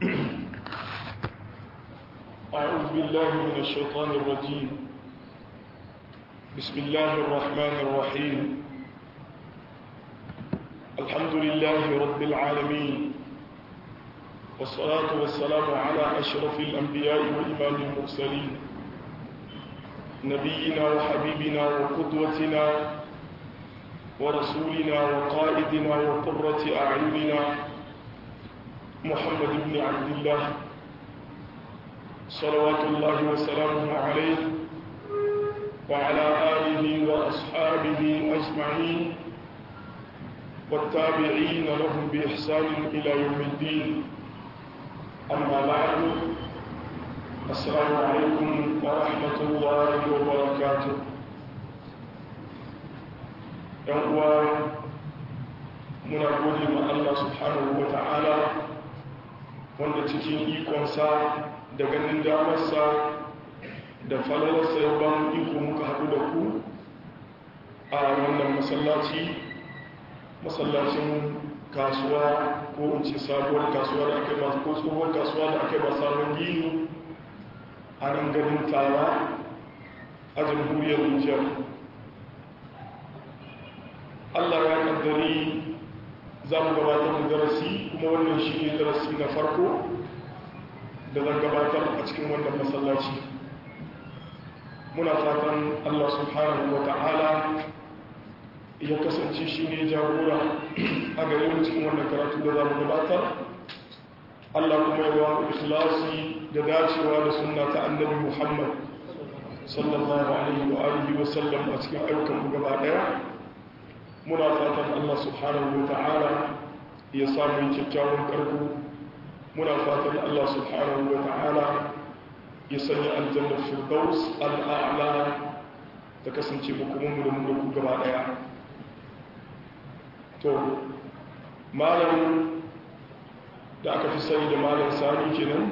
أعوذ بالله من الشيطان الرجيم بسم الله الرحمن الرحيم الحمد لله رب العالمين والصلاة والسلام على أشرف الأنبياء وإمام المرسلين نبينا وحبيبنا وقدوتنا ورسولنا وقائدنا وقرة أعيننا محمد بن عبد الله صلوات الله وسلامه عليه وعلى آله وأصحابه أجمعين والتابعين لهم بإحسان إلى يوم الدين أما بعد السلام عليكم ورحمة الله وبركاته يوم muna gode ma Allah subhanahu wa ta'ala wanda cikin ikonsa da ganin damarsa da falalarsa ya ba mu iko muka haɗu da ku a wannan masallaci masallacin kasuwa ko in ce sabuwar kasuwa da aka yi masu ko tsohuwar kasuwa da aka yi masu sabon gini a nan ganin tara a jamhuriyar nijar allah ya kaddari za mu gabatar da darasi kuma wannan shi ne darasi na farko da zan gabatar a cikin wannan masallaci muna fatan allah subhanahu wa ta'ala ya kasance shi ne jagora a gare mu cikin wannan karatu da za mu gabatar allah kuma ya ba mu ikhlasi da dacewa da sunna ta annabi muhammad sallallahu alaihi wa alihi wa sallam a cikin ayyukan mu gaba daya muna fatan Allah subhanahu wa ta'ala ya samu kyakkyawan karko muna fatan Allah subhanahu wa ta'ala ya sanya aljannar firdaus al'a'la ta kasance hukumunmu da mu da ku gaba daya to malam da aka fi sani da malam sani kenan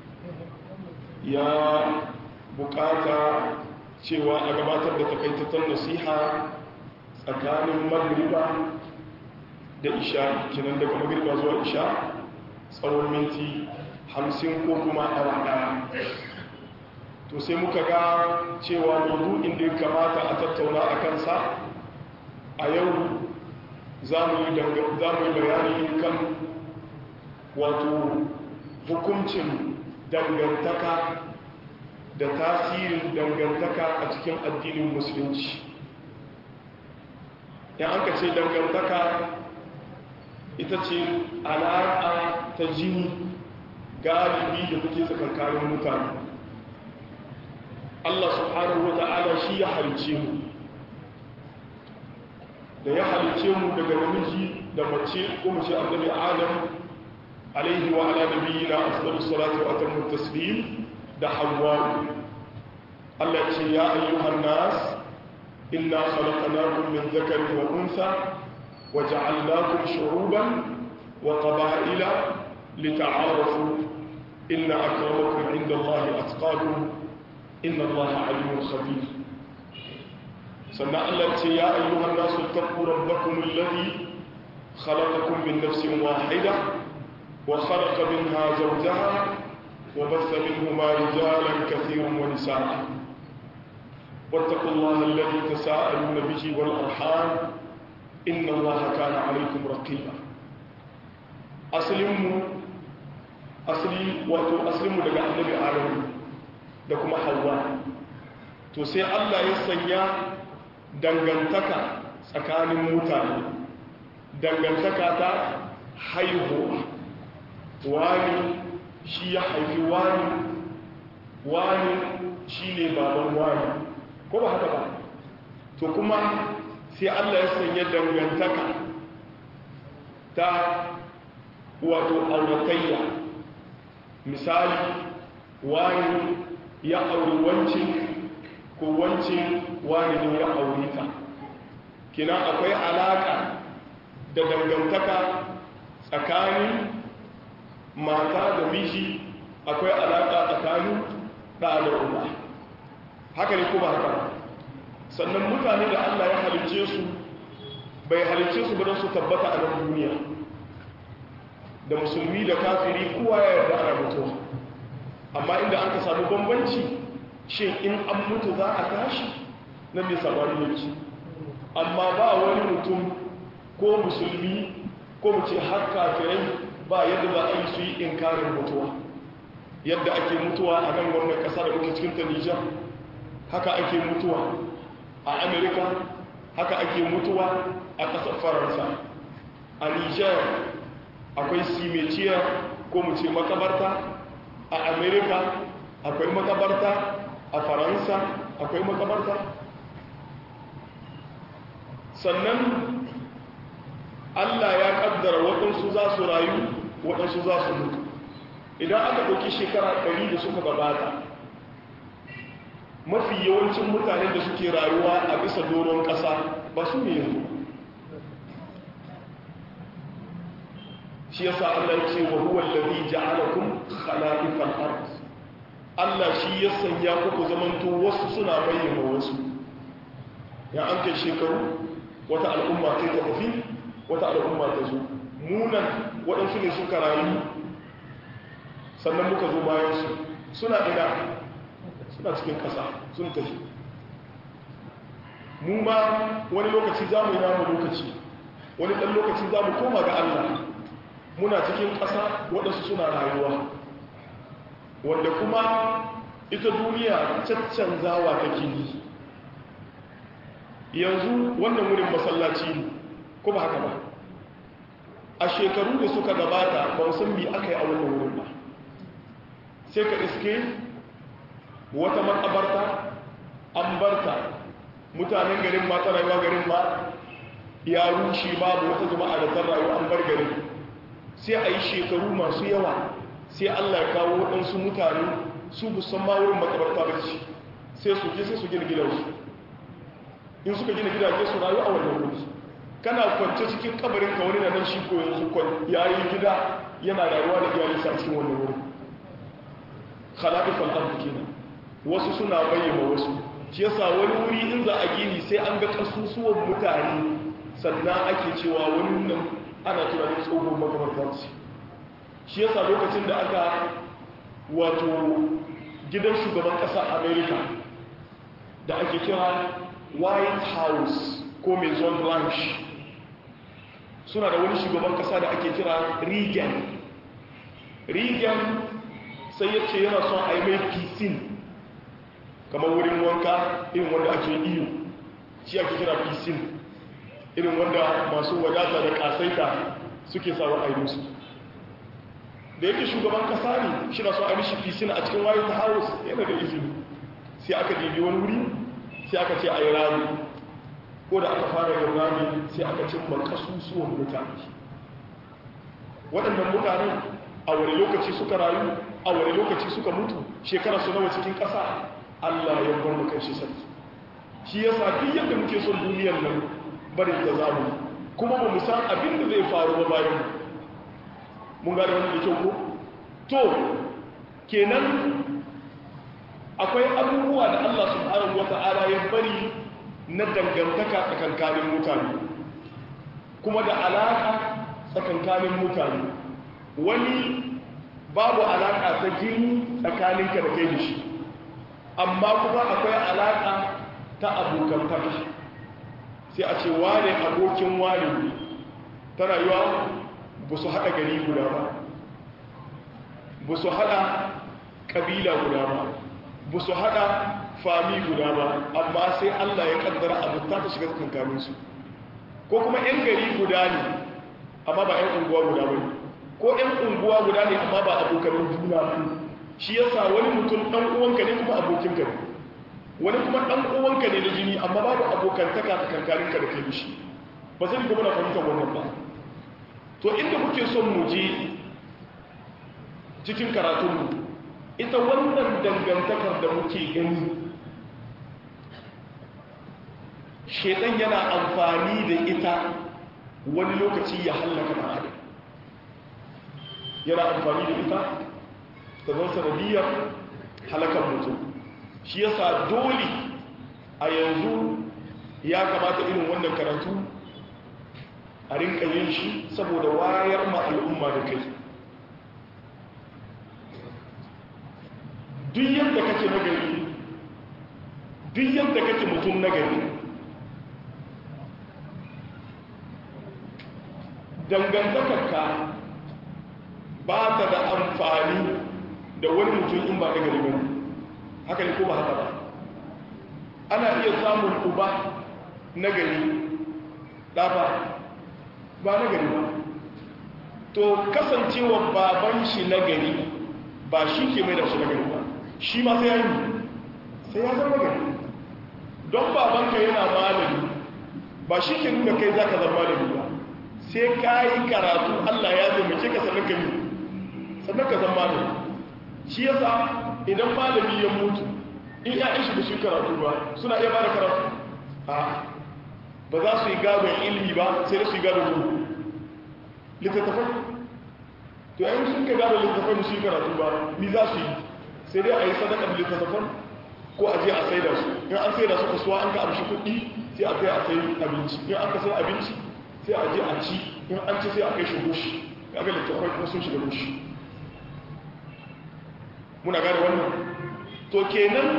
ya bukata cewa a gabatar da takaitattun nasiha tsakanin magriba da isha kinan daga magriba zuwa isha tsawon minti hamsin ko kuma awa daya to sai muka ga cewa maudu'in da ya kamata a tattauna a kansa a yau za mu yi bayani kan wato hukuncin dangantaka da tasirin dangantaka a cikin addinin musulunci yan an ka ce dangantaka ita ce alaƙa ta jini galibi da kuke tsakankanin mutane Allah subhanahu wa ta'ala shi ya halice mu da ya halice mu daga namiji da mace ko mace annabi adam alaihi wa ala nabiyina afdalus salatu wa atammu taslim da hawwa Allah ce ya ayyuhan nas إنا خلقناكم من ذكر وأنثى وجعلناكم شعوبا وقبائل لتعارفوا إن أكرمكم عند الله أتقاكم إن الله عليم خبير سنة التي يا أيها الناس اتقوا ربكم الذي خلقكم من نفس واحدة وخلق منها زوجها وبث منهما رجالا كثيرا ونساء واتقوا الله الذي تساءلون به والأرحام إن الله كان عليكم رقيبا أسلموا أسلي واتو أسلموا لك النبي آدم لكم حواء to sai Allah ya sanya dangantaka tsakanin mutane dangantaka ta haihuwa wani shi ya haifi wani wani shi ne baban wani ko ba haka ba to kuma sai Allah ya sanya dangantaka ta wato auratayya misali wani ya auri wancin ko wancin wani ne ya auri ta kina akwai alaka da dangantaka tsakanin mata da miji akwai alaka tsakanin ɗa da uba haka ne ko ba haka ba sannan mutane da Allah ya halicce su bai halicce su don su tabbata a nan duniya da musulmi da kafiri kowa ya yarda amma inda an ka samu bambanci shin in an mutu za a tashi nan ne sabani yake amma ba wani mutum ko musulmi ko mu ce har kafirai ba yadda za a yi su yi inkarin mutuwa yadda ake mutuwa a nan wannan ƙasa da muke cikin ta Nijar haka ake mutuwa a Amerika haka ake mutuwa a ƙasar Faransa a Nijar akwai simetiya ko mu ce makabarta a Amerika akwai makabarta a Faransa akwai makabarta sannan Allah ya kaddara waɗansu za su rayu waɗansu za su mutu idan aka ɗauki shekara ɗari da suka gabata mafi yawancin mutanen da suke rayuwa a bisa doron ƙasa ba su ne yanzu shi yasa Allah ya ce wa huwa allazi ja'alakum khala'ifal ard Allah shi ya sanya ku ku zamanto wasu suna bayyana wasu ya an kai shekaru wata al'umma kai ta tafi wata al'umma ta zo munan waɗansu ne suka rayu sannan muka zo bayansu suna ina suna cikin ƙasa sun tafi mu ma wani lokaci za mu yi namu lokaci wani ɗan lokaci za mu koma ga Allah muna cikin ƙasa waɗansu suna rayuwa wanda kuma ita duniya caccanzawa take yi yanzu wannan wurin masallaci ne ko ba haka ba a shekaru da suka gabata ba san bi aka yi a wannan wurin ba sai ka iske wata makabarta an barta mutanen garin ma ta rayuwa garin ma ya rushe babu wata jama'a da ta rayu an bar garin sai a yi shekaru masu yawa sai allah ya kawo waɗansu mutane su busan ma wurin makabarta da ci sai su je sai su gina gidansu in suka gina gidaje su rayu a wannan wuri kana kwance cikin kabarin ka wani na nan shi ko yanzu kwan yayi gida yana rayuwa da iyalinsa a cikin wannan wuri khalaqifal ard kenan wasu suna bayyana wasu shi yasa wani wuri in za a gini sai an ga kasusuwan mutane sannan ake cewa wannan ana tunanin tsohon makamantar ce shi yasa lokacin da aka wato gidan shugaban ƙasar america da ake kira white house ko maison blanche suna da wani shugaban ƙasa da ake kira reagan reagan sai ya ce yana son a yi mai piscine kamar wurin wanka irin wanda ake iyo shi ake kira piscine irin wanda masu wadata da kasaita suke sawa a yi musu da yake shugaban kasa ne shi na so a mishi piscine a cikin white house yana da izini sai aka dibi wani wuri sai aka ce a yi rami ko da aka fara yin rami sai aka cin makasusuwan mutane waɗannan mutanen a wani lokaci suka rayu a wani lokaci suka mutu shekara su nawa cikin ƙasa Allah ya bar mu kan shi sarki shi yasa duk yadda muke son duniyar nan barin da zamu kuma ba mu san abin da zai faru ba bayan mun gane wannan da kyau ko to kenan akwai abubuwa da Allah subhanahu wata'ala ya bari na dangantaka tsakankanin mutane kuma da alaka tsakankanin mutane wani babu alaka ta jini tsakaninka da kai da shi amma kuma akwai alaka ta abokantaka sai a ce wane abokin wane ta rayuwa ba su haɗa gari guda ba ba su haɗa ƙabila guda ba ba su haɗa fami guda ba amma sai allah ya ƙaddara abuta ta shiga tsakankaninsu ko kuma 'yan gari guda ne amma ba 'yan unguwa guda ba ne ko 'yan unguwa guda ne amma ba abokanin juna ba shi yasa wani mutum ɗan uwanka ne kuma abokinka ne wani kuma ɗan uwanka ne da jini amma babu abokantaka ta kankaninka da kai da shi ba zai gaba na fahimtar wannan ba to inda muke son mu je cikin karatunmu ita wannan dangantakar da muke gani shedan yana amfani da ita wani lokaci ya hallaka na adam yana amfani da ita ta zan sanadiyar halakar mutum shi yasa dole a yanzu ya kamata irin wannan karatu a rinka yin shi saboda wayar ma al'umma da kai duk yadda kake nagari duk yadda kake mutum nagari dangantakarka ba ta da amfani da wani mutum in ba nagari ba haka ne ko ba haka ba ana iya samun uba nagari ɗafa ba nagari ba to kasancewa baban shi nagari ba shi ke mai da shi nagari ba shi ma sai ya yi sai ya zama nagari don babanka yana malami ba shi ke nuna kai za ka zama malami ba sai ka yi karatu allah ya taimake ka sannan ka yi sannan ka zama malami shi yasa idan malami ya mutu in ya'yan shi da shi karatu ba suna iya ba da karatu a ba za su yi gadon ilimi ba sai da su yi gadon ruhu littattafai to yayin sun ka gada littattafai su yi karatu ba mi za su yi sai dai a yi sadakar littattafan ko a je a sai da su in an sai da su kasuwa an ka amshi kuɗi sai a kai a sai abinci in an ka sai abinci sai a je a ci in an ci sai a kai shi bushi kaga littattafai kuma sun shiga bushi muna gane wannan to kenan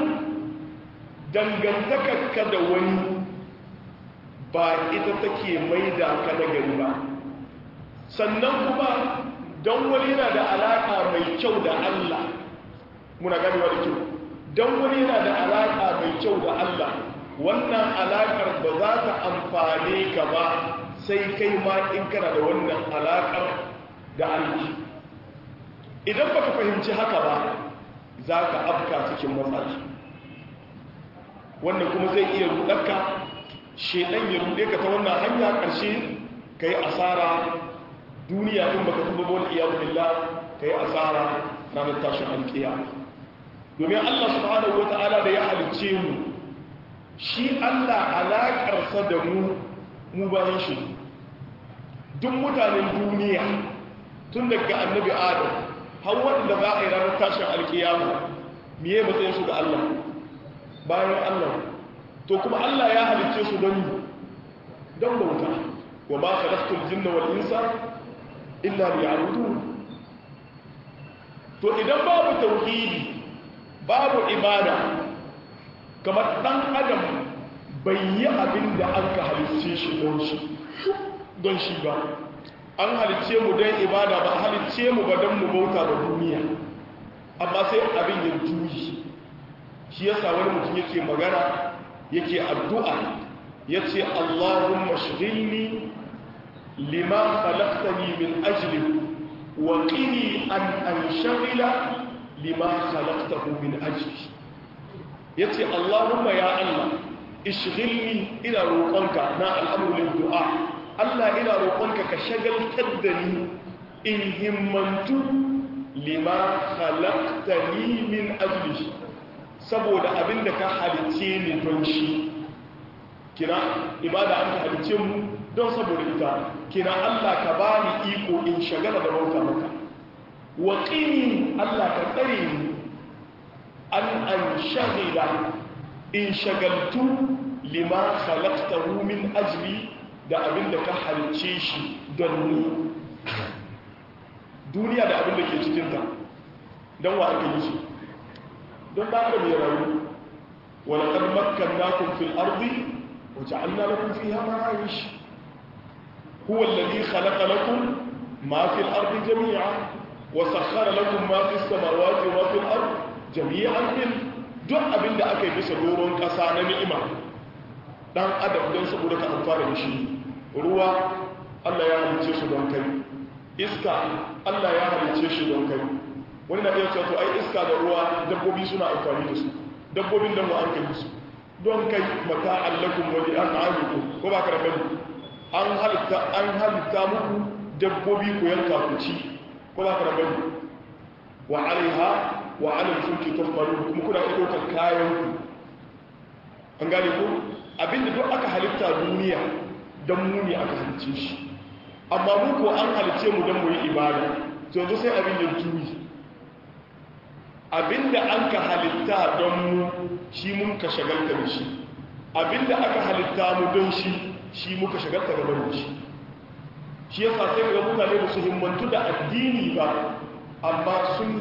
dangantakarka da wani ba ita take mai da ka da gari ba sannan kuma don wani yana da alaƙa mai kyau da Allah muna ganewa da kyau don wani yana da alaƙa mai kyau da Allah wannan alaƙar ba za ta amfane ka ba sai kai ma in kana da wannan alaƙar da Allah idan baka fahimci haka ba za ka afka cikin matsala wannan kuma zai iya rudarka shedan ya rude ka ta wannan hanya ƙarshe ka yi asara duniya in baka tuba wani iyadu billah ka yi asara ranar tashin alƙiya domin Allah subhanahu wata'ala da ya halicce mu shi Allah alaƙarsa da mu mu bayan shi duk mutanen duniya tun daga annabi adam har wanda za a yi ranar tashin alƙiyama miye matsayin su ga Allah bayan Allah to kuma Allah ya halicce su don don bauta wa ma khalaqtul jinna wal insa illa liya'budun to idan babu tauhidi babu ibada kamar dan adam bai yi abin da an ka halicce shi don shi don shi ba an halicce mu don ibada ba halicce mu ba don mu bauta da duniya amma sai abin ya juyi shi yasa wani mutum yake magana yake addu'a yace Allahumma shghilni lima khalaqtani min ajli wa qini an anshghila lima khalaqtahu min ajli yace Allahumma ya Allah ishghilni ila roƙonka na al'amurin du'a Allah ina roƙonka ka shagaltar da ni in himmantu lima khalaqtani min ajli saboda abinda ka halice ni don shi kina ibada an ka halice mu don saboda ita kina Allah ka bani iko in shagala da bauta maka wa qini Allah ka tsare ni an an shagila in shagaltu lima khalaqtahu min ajli da abinda ka halice shi don ni duniya da abinda ke cikinta don wa aka yi shi don ɗan adam ya rayu walaƙar makannakun fil ardi وجعلنا لكم فيها معايش هو الذي خلق لكم ما في الأرض جميعا وسخر لكم ما في السماوات وما في الأرض جميعا من duk abin da aka yi bisa doron ƙasa na ni'ima ɗan adam don saboda ka amfana da shi ruwa Allah ya halice su don kai iska Allah ya halice shi don kai wani na iya cewa ai iska da ruwa dabbobi suna amfani da su dabbobin da mu an kai su don kai mata allakun wani an amiku ko ba ka da bane an halitta an halitta muku dabbobi ku yanka ku ci ko ba ka da bane wa alaiha wa alal fulki tuhmalu kuma kuna iya ɗaukar kayan ku an gane ko abinda duk aka halitta duniya don mu ne aka halicce shi amma mu ko an halicce mu don mu yi ibada to yanzu sai abin ya juyi abinda an ka halitta don mu shi mun ka shagalta da shi abinda aka halitta mu don shi shi muka shagalta da bari shi shi yasa sai ga mutane ba su himmantu da addini ba amma sun himmantu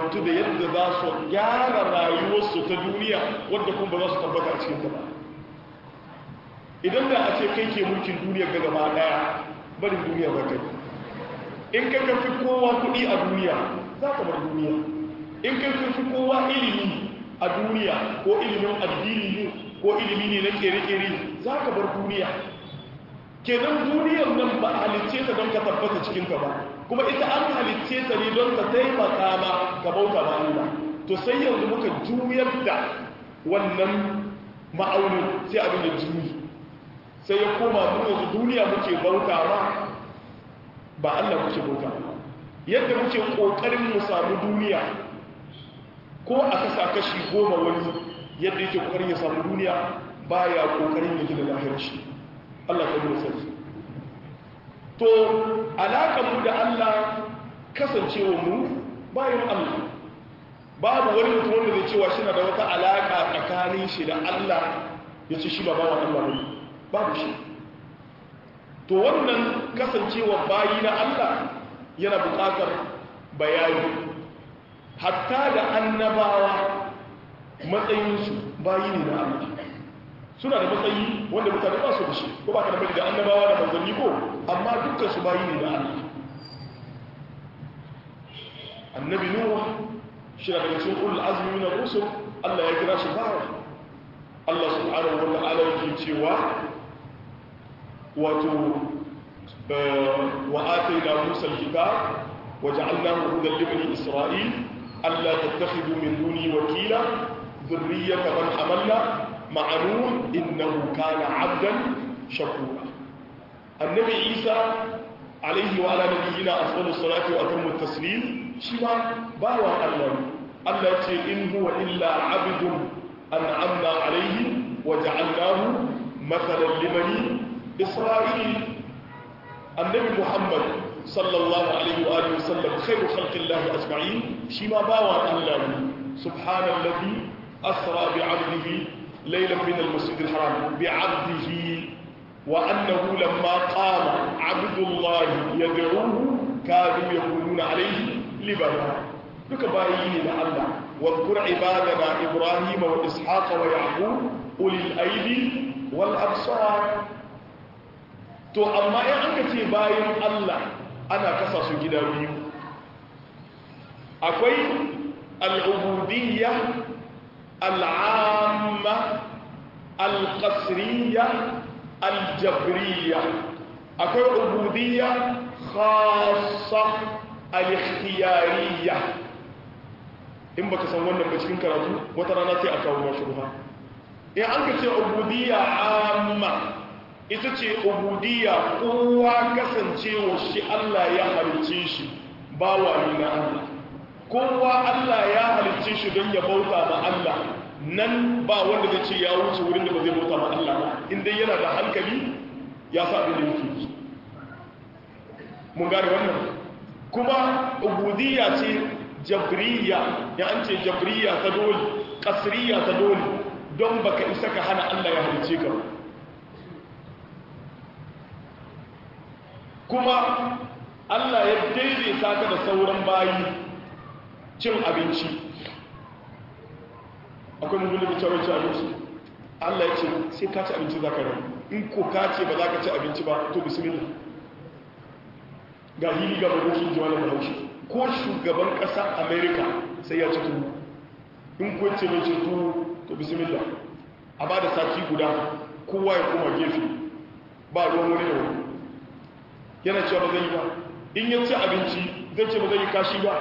himmantu da yadda za su gyara rayuwarsu ta duniya wadda kuma ba za su tabbata a cikin ba idan da a ce kai ke mulkin duniya ga gaba daya barin duniya za ka in kai ka fi kowa kuɗi a duniya za ka bar duniya in kai ka fi kowa ilimi a duniya ko ilimin addini ne ko ilimi ne na kere-kere za ka bar duniya kenan duniyar nan ba halicce ta don ka tabbata cikinta ba kuma ita an halicce ta ne don ta taimaka ma ka bauta ma Allah to sai yanzu muka juyar da wannan ma'aunin sai abin da juyi sai ya koma mu yanzu duniya muke bauta ma ba Allah muke bauta ba yadda muke kokarin mu samu duniya ko a kasa kashi goma wani yadda yake kokarin ya samu duniya baya kokarin ya gina lahirar shi Allah ka nuna sarki to alaƙar mu da Allah kasancewa mu bayan Allah babu wani mutum wanda zai cewa shi na da wata alaƙa tsakanin shi da Allah ya ce shi ba bawa Allah ne babu shi to wannan kasancewa bayi na Allah yana buƙatar bayani hatta da annabawa matsayinsu bayi ne na Allah suna da matsayi wanda mutane ba su da shi ko ba ka da mai da annabawa da manzanni ko amma dukkan su bayi ne da Allah annabi nuhu shi daga cikin ulul azmi min ar-rusul Allah ya kira shi bawa Allah subhanahu wa ta'ala yake cewa wato wa atayna musa al-kitab wa ja'alnahu hudan li bani isra'il alla tattakhidhu min duni wakila dhurriyyata man hamalna ma'anun innahu kana 'abdan shakura annabi isa alaihi wa ala nabiyyina afdalus salati wa atammu taslim shi ma bawa Allah Allah ce in huwa illa 'abdun an'amna alaihi wa ja'alnahu mathalan libani isra'il annabi muhammad sallallahu alaihi wa alihi wasallam khairu khalqillahi ajma'in shi ma bawa Allah subhanallazi asra bi 'abdihi ليلا من المسجد الحرام بعبده وأنه لما قام عبد الله يدعوه كانوا يقولون عليه لبنا duka bayi ne na Allah wadkur ibadana Ibrahim wa Ishaq wa Yaqub ulil aidi wal absar to amma in aka ce bayin Allah ana kasa su gida biyu akwai al-ubudiyya العامة القصرية الجبرية أكو عبودية خاصة الاختيارية in baka san wannan ba cikin karatu wata rana sai a kawo ma shubha in an ka ce ubudiyya amma ita ce ubudiyya kowa kasancewa shi Allah ya halicce shi bawa ne na Allah kowa Allah ya halicce shi don ya bauta ma Allah nan ba wanda zai ce ya wuce wurin da ba zai bauta ma Allah ba inda yana da hankali ya sa abin da yake mun gane wannan kuma ubudiyya ce jabriya ya an ce jabriya ta dole kasriya ta dole don baka isa ka hana Allah ya halicce ka kuma Allah ya daidaita ka da sauran bayi cin abinci akwai mutum da cewa ci abinci Allah ya ce sai ka ci abinci za ka rai in ko ka ce ba za ka ci abinci ba to bismillah ga hili ga magoshin jiwa da bahaushe ko shugaban ƙasa america sai ya ci turu in ko ce mai ci turu to bismillah a ba da sati guda kowa ya koma gefe ba ruwan wani da wani yana cewa ba zai yi ba in ya ci abinci zai ce ba zai yi kashi ba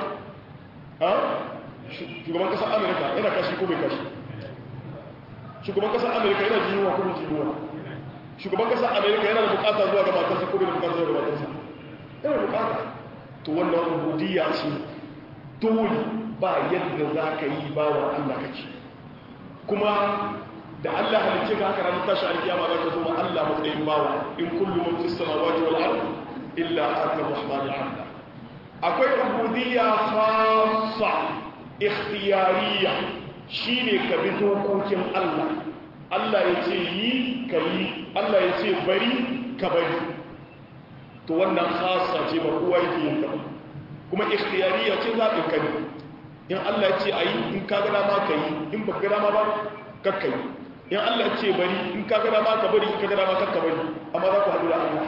shugaban kasar amerika yana kashi ko bai kashi shugaban kasar amerika yana jinuwa ko bai jinuwa shugaban kasar amerika yana da bukata zuwa ga matarsa ko bai da bukata zuwa ga matarsa yana da bukata to wannan ubudiyya ce dole ba yadda za ka yi ba wa allah kake kuma da allah halicce ka haka ranar tashi alkiyama za ka zo ma allah matsayin bawa in kullum man fi samawati wal ard illa aka rahmanu abda akwai ubudiyya khassa ikhtiyariya shine ka bi dokokin Allah Allah ya ce yi ka yi Allah ya ce bari ka bari to wannan khassa ce ba kowa yake yin ta kuma ikhtiyariya ce zaɓin ka ne in Allah ya ce ayi in ka ga dama ka yi in ba ga dama ba kakka yi in Allah ya ce bari in ka ga dama ka bari in ka ga dama kakka bari amma za ku haɗu da Allah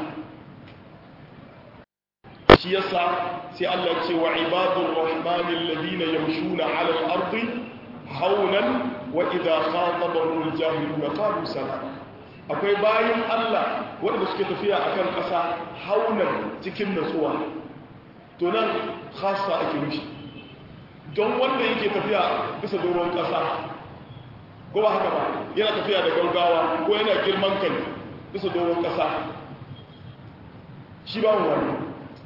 shi yasa sai Allah ya ce wa ibadur rahmanil ladina yamshuna 'ala al-ardi hawlan wa idha khatabahum al-jahiluna qalu salama akwai bayan Allah wanda suke tafiya akan ƙasa haunan cikin natsuwa to nan khassa ake mishi don wanda yake tafiya bisa doron ƙasa ko ba haka ba yana tafiya da gaugawa ko yana girman kai bisa doron ƙasa shi ba wani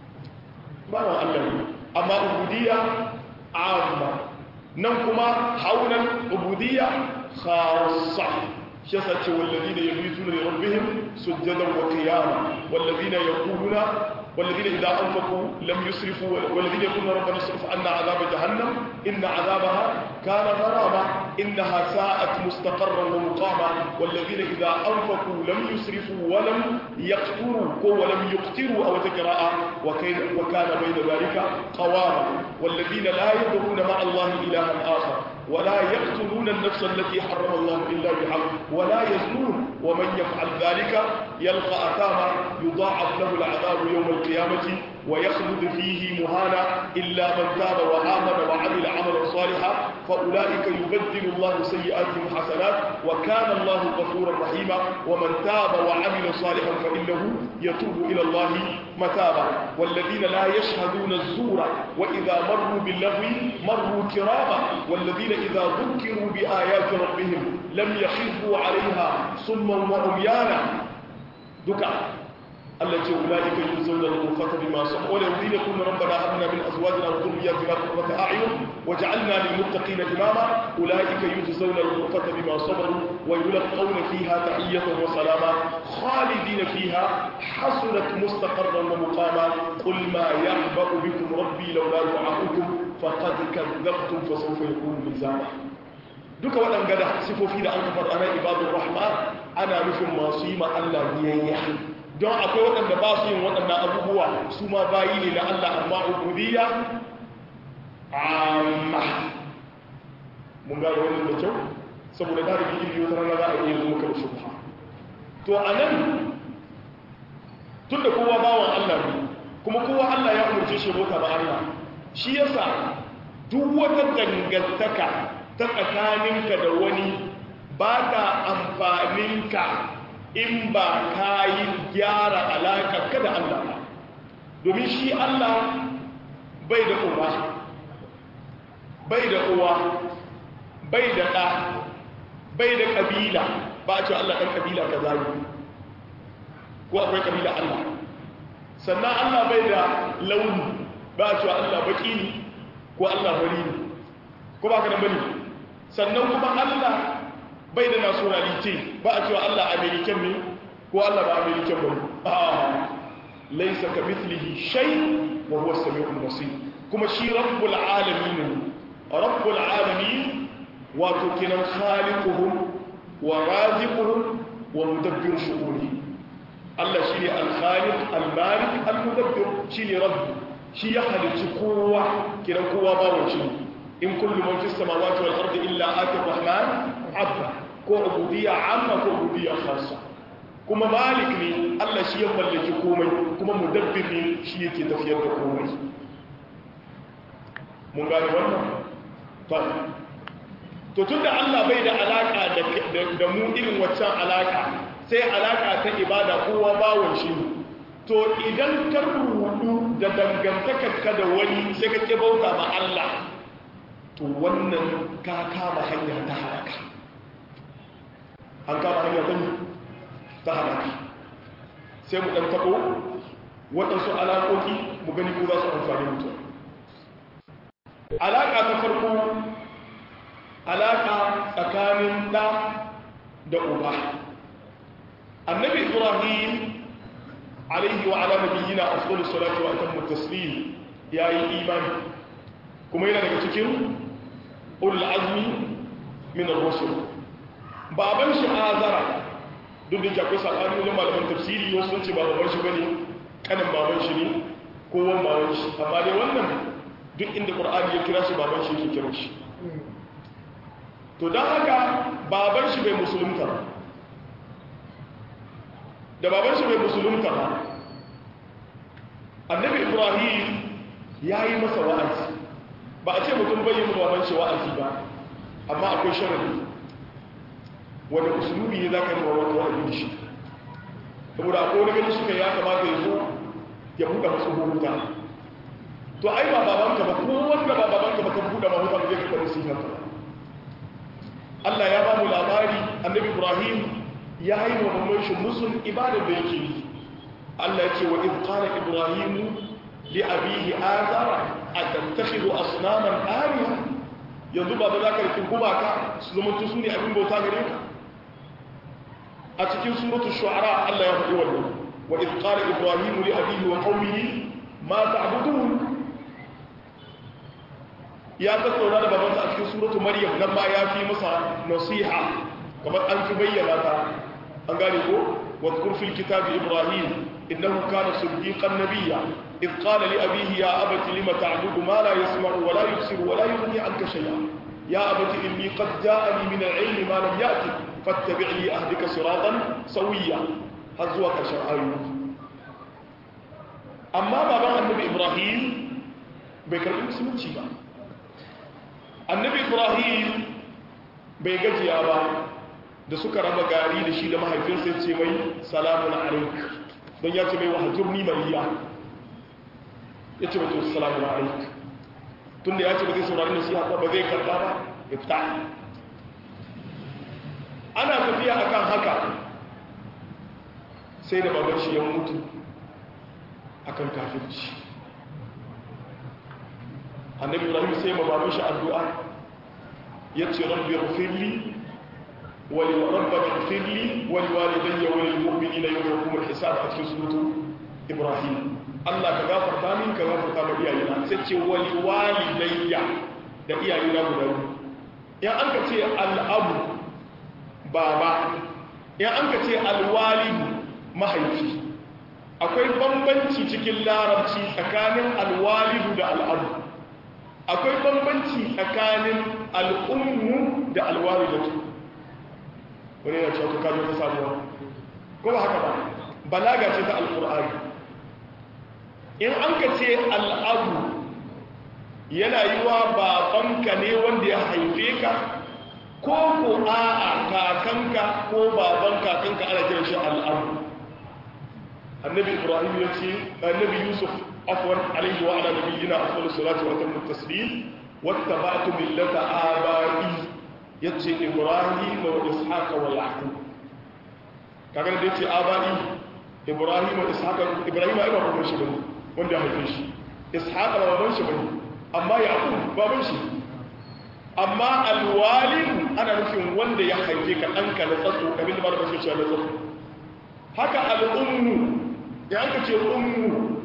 ba wa Allah ne amma ubudiyya amma nan kuma haunan ubudiyya khassa shi yasa ce wallazina yabituna li rabbihim sujadan wa qiyama wallazina yaquluna والذين إذا أنفقوا لم يسرفوا والذين يقولون ربنا اصرف عنا عذاب جهنم إن عذابها كان غراما إنها ساءت مستقرا ومقاما والذين إذا أنفقوا لم يسرفوا ولم يقتروا ولم يقتروا أو تقراء وكان بين ذلك قواما والذين لا يدعون مع الله إلها آخر ولا يقتلون النفس التي حرم الله إلا بحق ولا يزنون ومن يفعل ذلك يلقى أثاما يضاعف له العذاب يوم القيامة ويخلد فيه مهانا إلا من تاب وآمن وعمل عملا صالحا فأولئك يبدل الله سيئاتهم حسنات وكان الله غفورا رحيما ومن تاب وعمل صالحا فإنه يتوب إلى الله متابا والذين لا يشهدون الزور وإذا مروا باللغو مروا كراما والذين إذا ذكروا بآيات ربهم لم يخفوا عليها صما وعميانا دكا التي أولئك يجزون الغرفة بما صبروا والذين يقولون ربنا هب لنا من أزواجنا وذرياتنا قرة أعين وجعلنا للمتقين إماما أولئك يجزون الغرفة بما صبروا ويلقون فيها تحية وسلاما خالدين فيها حسنت مستقرا ومقاما قل ما يعبأ بكم ربي لولا دعاؤكم فقد كذبتم فسوف يكون لزاما duka waɗanda da sifofi da an kafar ana ibadun rahman ana nufin masu yi ma Allah biyayya don akwai waɗanda ba su yin waɗannan abubuwa su ma bayi ne na Allah amma ubudiyya amma mun gano wannan da kyau saboda da rubi ilmi wata rana za a iya zo maka da shubha to a nan tun da kowa bawan Allah ne kuma kowa Allah ya umarce shi bauta ba Allah shi yasa duk wata dangantaka ta tsakaninka da wani ba ta amfaninka in ba ka yi gyara alaƙarka da Allah ba domin shi Allah bai da uba bai da uwa bai da ɗa bai da ƙabila ba a ce Allah ɗan ƙabila ka zai ko akwai ƙabila Allah sannan Allah bai da launi ba a ce Allah baƙi ne ko Allah bari ne ko ba ka da bane sannan kuma Allah bai da nationality ba a cewa Allah american ne ko Allah ba american ba a laisa ka mithlihi shay wa huwa samiul basir kuma shi rabbul alamin rabbul alamin wato kinan khaliquhum wa raziquhum wa mudabbir shu'uni Allah shi ne al-khaliq al-malik al-mudabbir shi ne rabbi shi ya halicci kowa kiran kowa bawon shi in kullu man fis samawati wal ardi illa ati rahman abda ko ubudiyya amma ko ubudiyya khassa kuma malik ne Allah shi ya mallaki komai kuma mudabbir ne shi yake tafiyar da komai mun gane wannan to to tunda Allah bai da alaka da da mu irin waccan alaka sai alaka ta ibada kowa bawon shi to idan ka rudu da dangantakar ka da wani sai ka ke bauta ma Allah to wannan ka kama hanya ta halaka an kama hanya ta ta halaka sai mu ɗan taɓo waɗansu alaƙoƙi mu gani ko za su amfani mutum alaƙa ta farko alaƙa tsakanin ɗa da uba annabi ibrahim alaihi wa ala nabiyyina afdalu salatu wa atammu taslim yayi imani kuma yana daga cikin ulul azmi min ar-rusul baban shi azara duk da akwai sabani wajen malaman tafsiri wasu sun ce ba baban shi bane kanin baban shi ne ko wan baban shi amma dai wannan duk inda qur'ani ya kira shi baban shi yake kira shi to don haka baban shi bai musulunta ba da baban shi bai musulunta ba annabi ibrahim ya yi masa wa'azi ba a ce mutum bai yi baban shi wa'azi ba amma akwai sharadi wanda usulubi ne za ka yi wa wata wa'azi da shi saboda akwai wani gani suka ya kamata ya zo ya buɗe masu hukuta to ai ba babanka ba ko wanda ba babanka ba ka buɗe mahuta ba zai ka kwanu sinar ka Allah ya ba mu labari annabi Ibrahim ya yi wa mamman shi musun ibadar da yake yi Allah ya ce wa iz qala Ibrahim li abihi azara atattakhidhu asnaman aliha yanzu baba za ka rikin gumaka su zama su ne abin bauta gare ka a cikin suratul shu'ara Allah ya faɗi wannan wa iz qala Ibrahim li abihi wa qaumihi ma ta'budun ya tattauna da babansa a cikin suratu maryam nan ma ya fi masa nasiha kamar an fi bayyana ta an gane ko wa dhkur fil kitabi ibrahim innahu kana siddiqan nabiyya id qala li abihi ya abati lima ta'budu ma la yasma'u wa la yubsiru wa la yughni 'anka shay'a ya abati inni qad ja'ani min al-'ilmi ma lam ya'ti fattabi'ni ahdika siratan sawiyya har zuwa karshen ayoyi amma baban annabi ibrahim bai karɓi musulunci ba annabi ibrahim bai gajiya ba da suka raba gari da shi da mahaifinsa ce mai salamun alaik don ya ce mai wahajur ni mariya ya ce mutu salamun alaik tun da ya ce ba zai saurari nasiha ba ba zai karba ba ya fita ana tafiya akan haka sai da baban shi ya mutu akan kafirci annabi ibrahim sai ma babu shi addu'a yace rabbi ighfirli wa li rabbana ighfirli wa li walidayya wa lil mu'minina yawma yaqumul hisab a cikin suratu ibrahim Allah ka gafarta min ka gafarta ma iyayena sai ce wa li walidayya da iyayena guda biyu in an ka ce al'abu baba in an ka ce alwalidu mahaifi akwai bambanci cikin larabci tsakanin alwalidu da al'abu akwai bambanci tsakanin al'ummu da alwalidatu wani yana cewa kajo ta samuwa ko ba haka ba balaga ce ta alkur'ani in an ka ce al'abu yana yi wa babanka ne wanda ya haife ka ko ko a'a kakanka ko baban kakanka ana kiran shi al'abu annabi ibrahim ya ce annabi yusuf afwan alaihi wa ala nabiyyina afdalus salatu wa atammu taslim wattaba'tu millata abai yace ibrahim wa ishaq wa yaqub kaga da yace abai ibrahim wa ishaq ibrahim ai baban shi bane wanda ya haife shi ishaq ba baban shi bane amma yaqub baban shi amma alwalid ana nufin wanda ya haife ka danka na tsatso abin da malamin shi ya na tsatso haka al'ummu ya aka ce ummu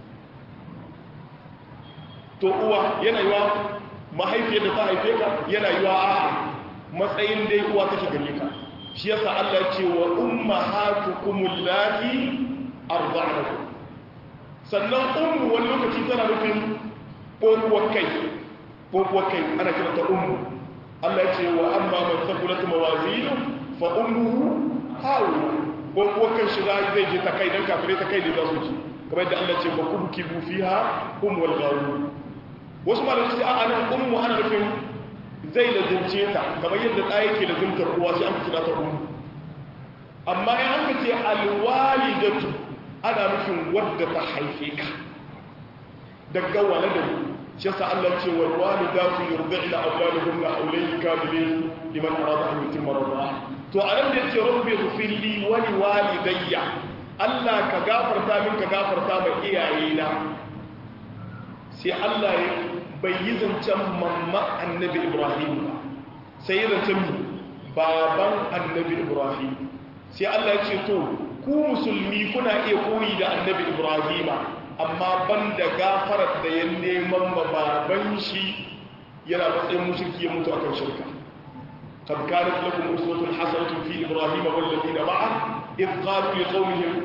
to uwa yana yiwa mahaifiyar da ta haife ka yana yiwa a matsayin dai uwa take gare ka shi yasa Allah ya ce wa ummahatukum allati arda'nakum sannan ummu wani lokaci tana nufin ƙoƙuwar kai ƙoƙuwar kai ana kira ta ummu Allah ya ce wa amma man thaqulat mawazinu fa ummuhu hawiya ƙoƙuwar kan shiga zai je ta kai dan kafirai ta kai ne za su ci kamar da Allah ce ba ku kibu fiha hum wal gharu wasu malamai su a nan ummu ana nufin zai lazimce ta kamar yadda ɗaya ke lazimtar uwa sai an fitina ta ummu amma in an ce alwalidatu ana nufin wadda ta haife ka daga waladin shi yasa Allah ce wal walidatu yurdi'na awladahunna hawlayn kamilayn liman arada an yutimma rida'a to anan da yace rabbi ighfirli wa li walidayya Allah ka gafarta min ka gafarta ma iyayena sai Allah ya bai yi zancen mamma annabi Ibrahim ba sai ya zancen baban annabi Ibrahim sai Allah ya ce to ku musulmi kuna iya koyi da annabi Ibrahim amma ban da gafarar da ya neman ma baban shi yana matsayin mushriki ya mutu akan shirka قد كانت لكم أسوة حسنة في إبراهيم والذين معه إذ قالوا لقومهم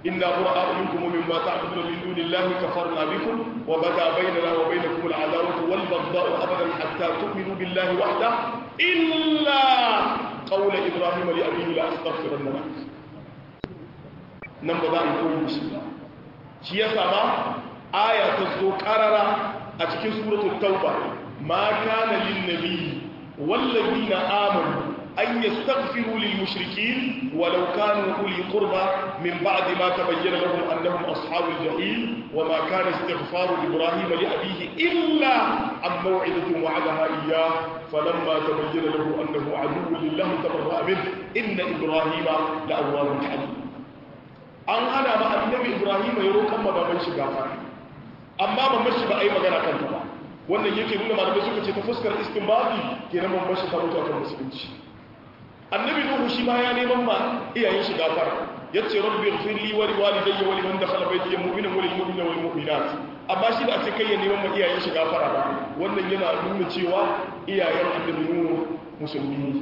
inna bura'a minkum wa mimma ta'buduna min dunillahi kafarna bikum wa bada bainana wa bainakum al'adawatu wal baghdha'u abadan hatta tu'minu billahi wahda illa qawla ibrahim li abihi la astaghfiranna lak nan ba za a yi koyi shi ba shi yasa ba aya ta zo karara a cikin suratul tauba ma kana lin nabi wallazina amanu an yastaghfiru lil mushrikeen walau kanu uli qurba min ba'di ma tabayyana lahum annahum ashabul jahim wama kana istighfaru ibrahim li abihi illa an maw'idatin wa'adaha iyyah falamma tabayyana lahu annahu aduwwun lillahi tabarra'a minhu inna ibrahima la'awwahun halim an hana ma annabi ibrahim ya roƙan baban shi gafara amma ban shi ba a yi magana kanta ba wannan yake nuna malamai suka ce ta fuskar istinbabi kenan ban bashi ta mutu akan musulunci annabi nuhu shi ma ya neman ma iyayen shi gafara yace rabbi ighfir li wa li walidayya wa liman dakhala baytiya mu'minan wa lil mu'minina wal mu'minat amma shi da a ce kai ya neman ma iyayen shi gafara ba wannan yana nuna cewa iyayen annabi nuhu musulmi ne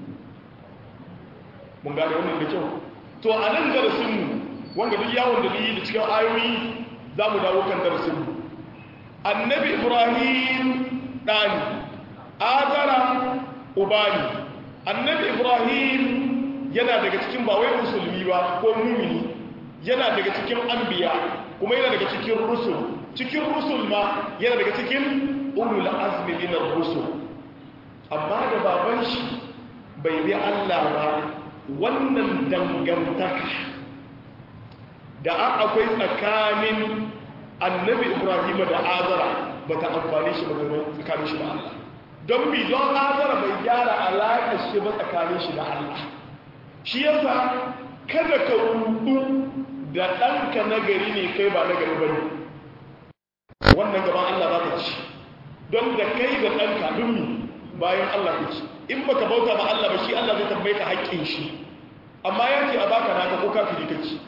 mun gane wannan da kyau to a nan darasin mu wanda duk yawon da ni da cikin ayoyi za mu dawo kan darasin mu annabi ibrahim ɗani azara ubani annabi ibrahim yana daga cikin ba wai musulmi ba ko mumini yana daga cikin anbiya kuma yana daga cikin rusul cikin rusul ma yana daga cikin ulul azmi min rusul amma da baban shi bai bi Allah ba wannan dangantaka da an akwai tsakanin annabi ibrahim da azara ba ta amfani shi ba tsakanin shi da Allah don bi don azara bai gyara alaƙar shi ba tsakanin shi da Allah shi yasa kada ka rudu da ɗanka nagari ne kai ba nagari ba ne wannan gaban Allah za ka ci don da kai da ɗanka dummi bayan Allah ka ci in baka bauta ba Allah ba shi Allah zai tambaye ka haƙƙin shi amma ya ce a baka naka ko kafiri ka ci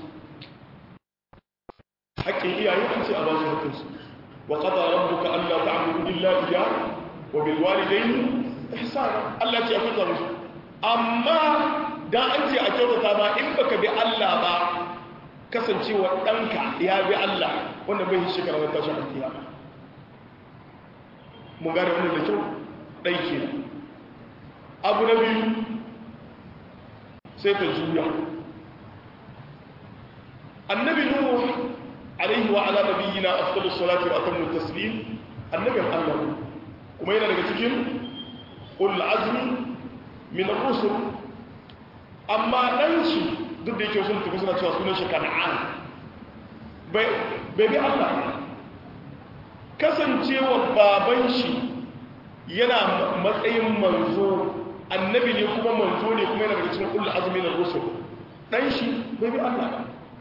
haƙƙin iyaye an ce a ba su haƙƙinsu wa qada rabbuka alla ta'budu illa iyyah wa bil walidayni ihsana Allah ce a kuka musu amma dan an ce a kyautata ba in baka bi Allah ba kasancewa ɗanka ya bi Allah wanda bai shi shekara na tashin alkiyama mun gane wannan da kyau ɗai ke abu na biyu sai ka juya annabi nuhu alaihi wa ala nabiyyina afdalus salati wa atammu taslim annabin Allah kuma yana daga cikin ulul azmi min ar-rusul amma dan shi duk da yake sun tafi suna cewa sunan shi kan'an bai bi Allah kasancewa baban shi yana matsayin manzo annabi ne kuma manzo ne kuma yana daga cikin ulul azmi min ar-rusul dan shi bai bi Allah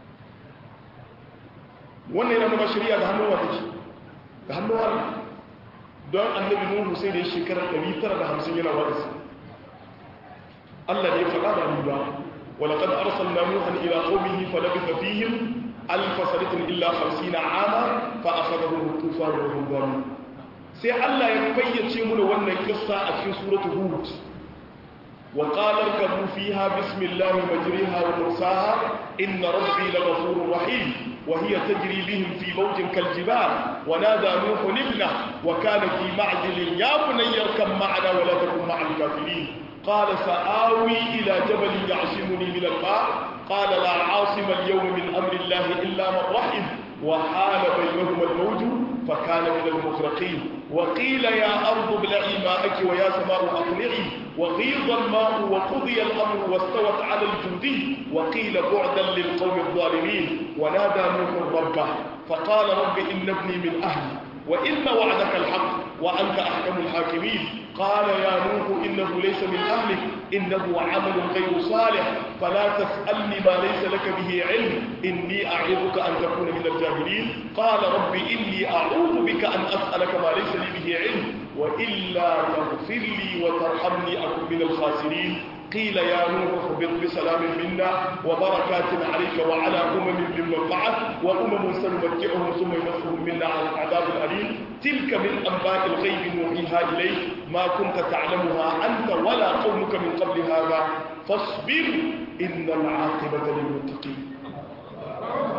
wannan yana nuna shari'a da hannun wata ce da hannun Allah don annabi nuhu sai da ya shekarar 950 yana wa'azi Allah ne ya faɗa da mu ba ولقد أرسلنا نوحا إلى قومه فلبث فيهم ألف سنة إلا خمسين عاما فأخذهم الطوفان وهم ظالمون sai Allah ya fayyace mu da wannan kissa a cikin suratu Hud wa qala irkabu fiha bismillahi majriha wa mursaha inna rabbi laghafurur rahim wa hiya tajri bihim fi mawjin kaljibal wa nada nuhu ibna wa kana fi ma'zilin ya bunayya arkam ma'ana wa la takun ma'al kafirin قال سآوي إلى جبل يعصمني من الماء قال لا عاصم اليوم من أمر الله إلا من رحم وحال بينهما الموج فكان من المغرقين وقيل يا أرض ابلعي ماءك ويا سماء أقلعي وغيض الماء وقضي الأمر واستوت على الجودي وقيل بعدا للقوم الظالمين ونادى نوح ربه فقال رب إن ابني من أهلي وإن وعدك الحق وأنت أحكم الحاكمين قال يا نوح إنه ليس من أهلك إنه عمل غير صالح فلا تسألني ما ليس لك به علم إني أعظك أن تكون من الجاهلين قال رب إني أعوذ بك أن أسألك ما ليس لي به علم وإلا تغفر لي وترحمني أكن من الخاسرين قيل يا نوح اهبط بسلام منا وبركات عليك وعلى أمم ممن معك وأمم سنمتعهم ثم يمسهم منا على العذاب الأليم تلك من أنباء الغيب نوحيها إليك ما كنت تعلمها أنت ولا قومك من قبل هذا فاصبر إن العاقبة للمتقين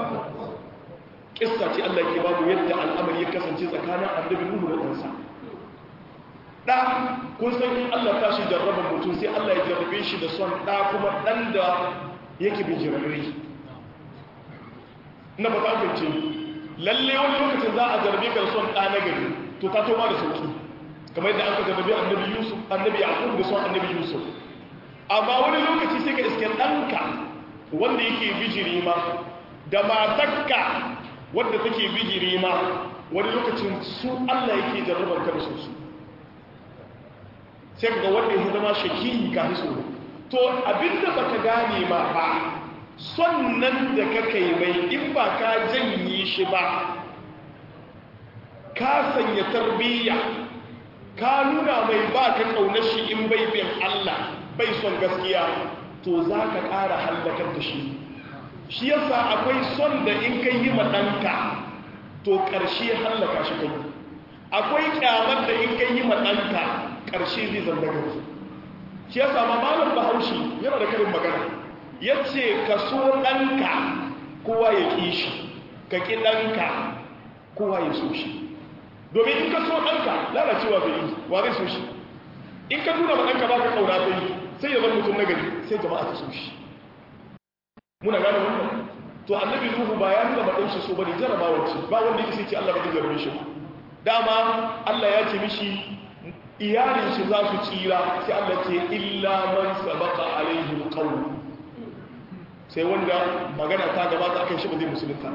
kissa ce Allah ke babu yadda al'amari ya kasance tsakanin annabi Nuhu da ɗansa ɗa kun san in Allah ta shi jarraba mutum sai Allah ya jarrabe shi da son ɗa kuma ɗan da yake bijirarre na ba ta ce lalle wani lokacin za a jarrabe ka da son ɗa na gari to ta toma da sauki kamar yadda aka jarrabe annabi Yusuf annabi Yaqub da son annabi Yusuf amma wani lokaci sai ka iske ɗanka wanda yake bijiri ma da matakka wadda take bijiri ma wani lokacin su Allah yake jarrabar ka da su su sai ga wanda ya zama shaki ka fi so to abinda baka gane ma ba son nan da ka kai mai in ba ka janye shi ba ka sanya tarbiyya ka nuna mai ba ka kaunar shi in bai bin Allah bai son gaskiya to za ka ƙara hallakar da shi shi yasa akwai son da in kai yi maɗanka to ƙarshe hallaka shi kai akwai ƙyamar da in kai yi maɗanka ƙarshe zai zanda gari shi yasa ma malam bahaushe yana da karin magana ya ce ka so ɗanka kowa ya ƙi shi ka ƙi ɗanka kowa ya so shi domin in ka so ɗanka lalacewa zai yi wa zai so shi in ka nuna ma ɗanka ba ka ƙauna zai yi sai ya zama mutum nagari sai jama'a ta so shi muna gane wannan to annabi nuhu ba ya nuna madan shi so bane jarabawa ce ba wanda yake sai ce Allah ba zai jarabe shi dama Allah ya ce mishi iyalin shi za su tsira sai Allah ce illa man sabaqa alaihi alqawl sai wanda magana ta gabata akan shi ba zai musulunta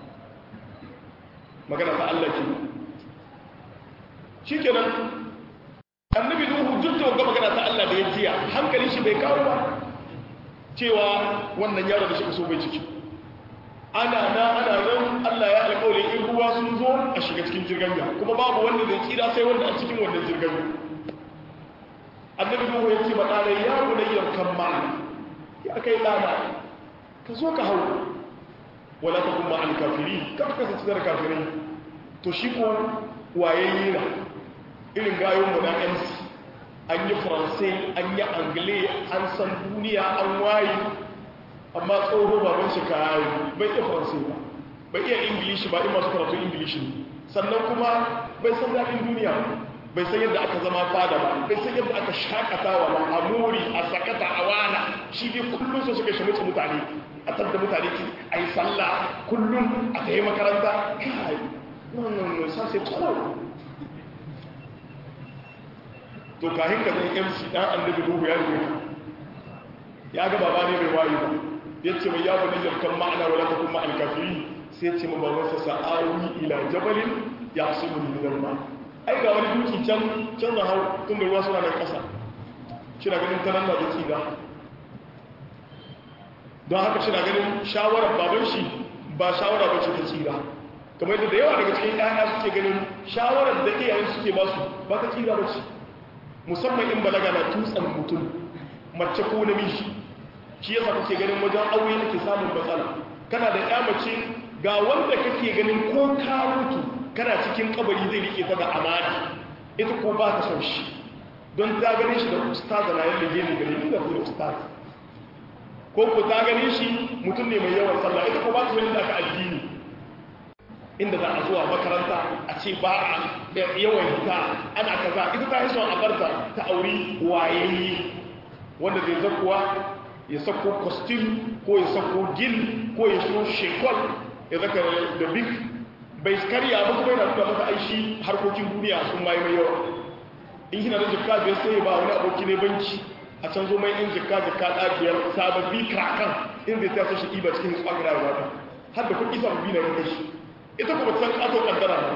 magana ta Allah ke shikenan annabi nuhu duk da magana ta Allah da ya jiya hankalin shi bai kawo ba cewa wannan yaro da shi so bai ciki ana na ana nan Allah ya alƙawari in ruwa sun zo a shiga cikin jirgin ya kuma babu wanda zai tsira sai wanda a cikin wannan jirgin ya annabi Nuhu ya ce ma ɗana ya bunayyar kan ma'ana ya kai ɗana ka zo ka hau wala ta kuma al kafiri ka kasance da kafirai to shi ko wayayye na irin gayon mu na MC an yi faransai an yi angile an san duniya an waye amma tsoho baban shi kayi bai iya faransai ba bai iya ingilishi ba in masu karatu ingilishi ne sannan kuma bai san daɗin duniya bai san yadda aka zama fada ba bai san yadda aka shakatawa ba a muri a sakata a wana shi dai kullum su suka shamuci mutane a tabda mutane ki a yi sallah kullum a ta yi makaranta kai wannan sa sai tsoho to kahin ka zai MC dan annabi Nuhu ya rubuta ya ga baba ne mai wayi ba yace mai yabu ne jarkan ma'ana wala ta kuma alkafiri sai yace mu baban sa sa'awi ila jabalin yasimu min al-ma ai ga wani duki can can da hau tun da ruwa suna da kasa kina ganin tanan da duki da don haka kina ganin shawarar baban shi ba shawara ba ce ta tsira kamar yadda da yawa daga cikin ƴaƴa suke ganin shawarar da iyayen suke ba su ba ta tsira ba ce musamman in balaga na tutsan mutum mace ko namiji shi yasa kake ganin wajen aure ake samun matsala kana da ya mace ga wanda kake ganin ko ka mutu kana cikin kabari zai rike ta da amana ita ko ba ta son shi don ta gane shi da ustaz na yadda gani gare ni da kuma ustaz ko ko ta gane shi mutum ne mai yawan sallah ita ko ba ta son da ka addini inda za a zuwa makaranta a ce ba a yawan hita ana kaza ita ta yi son a barta ta auri wayayye wanda zai zakuwa ya sako costume ko ya sako gil ko ya so shekol ya zaka da big bai karya ba kuma yana tuka masa aishi harkokin duniya sun mai mai yawa in kina da jikka biyar sai ya ba wani aboki ne banki a can zo mai in jikka jikka ɗabiyar sababbi kakan in zai ta so shi ɗiba cikin tsakin rayuwa ta har da kuɗi sababbi na kai shi ita kuma san ƙato ƙaddara ne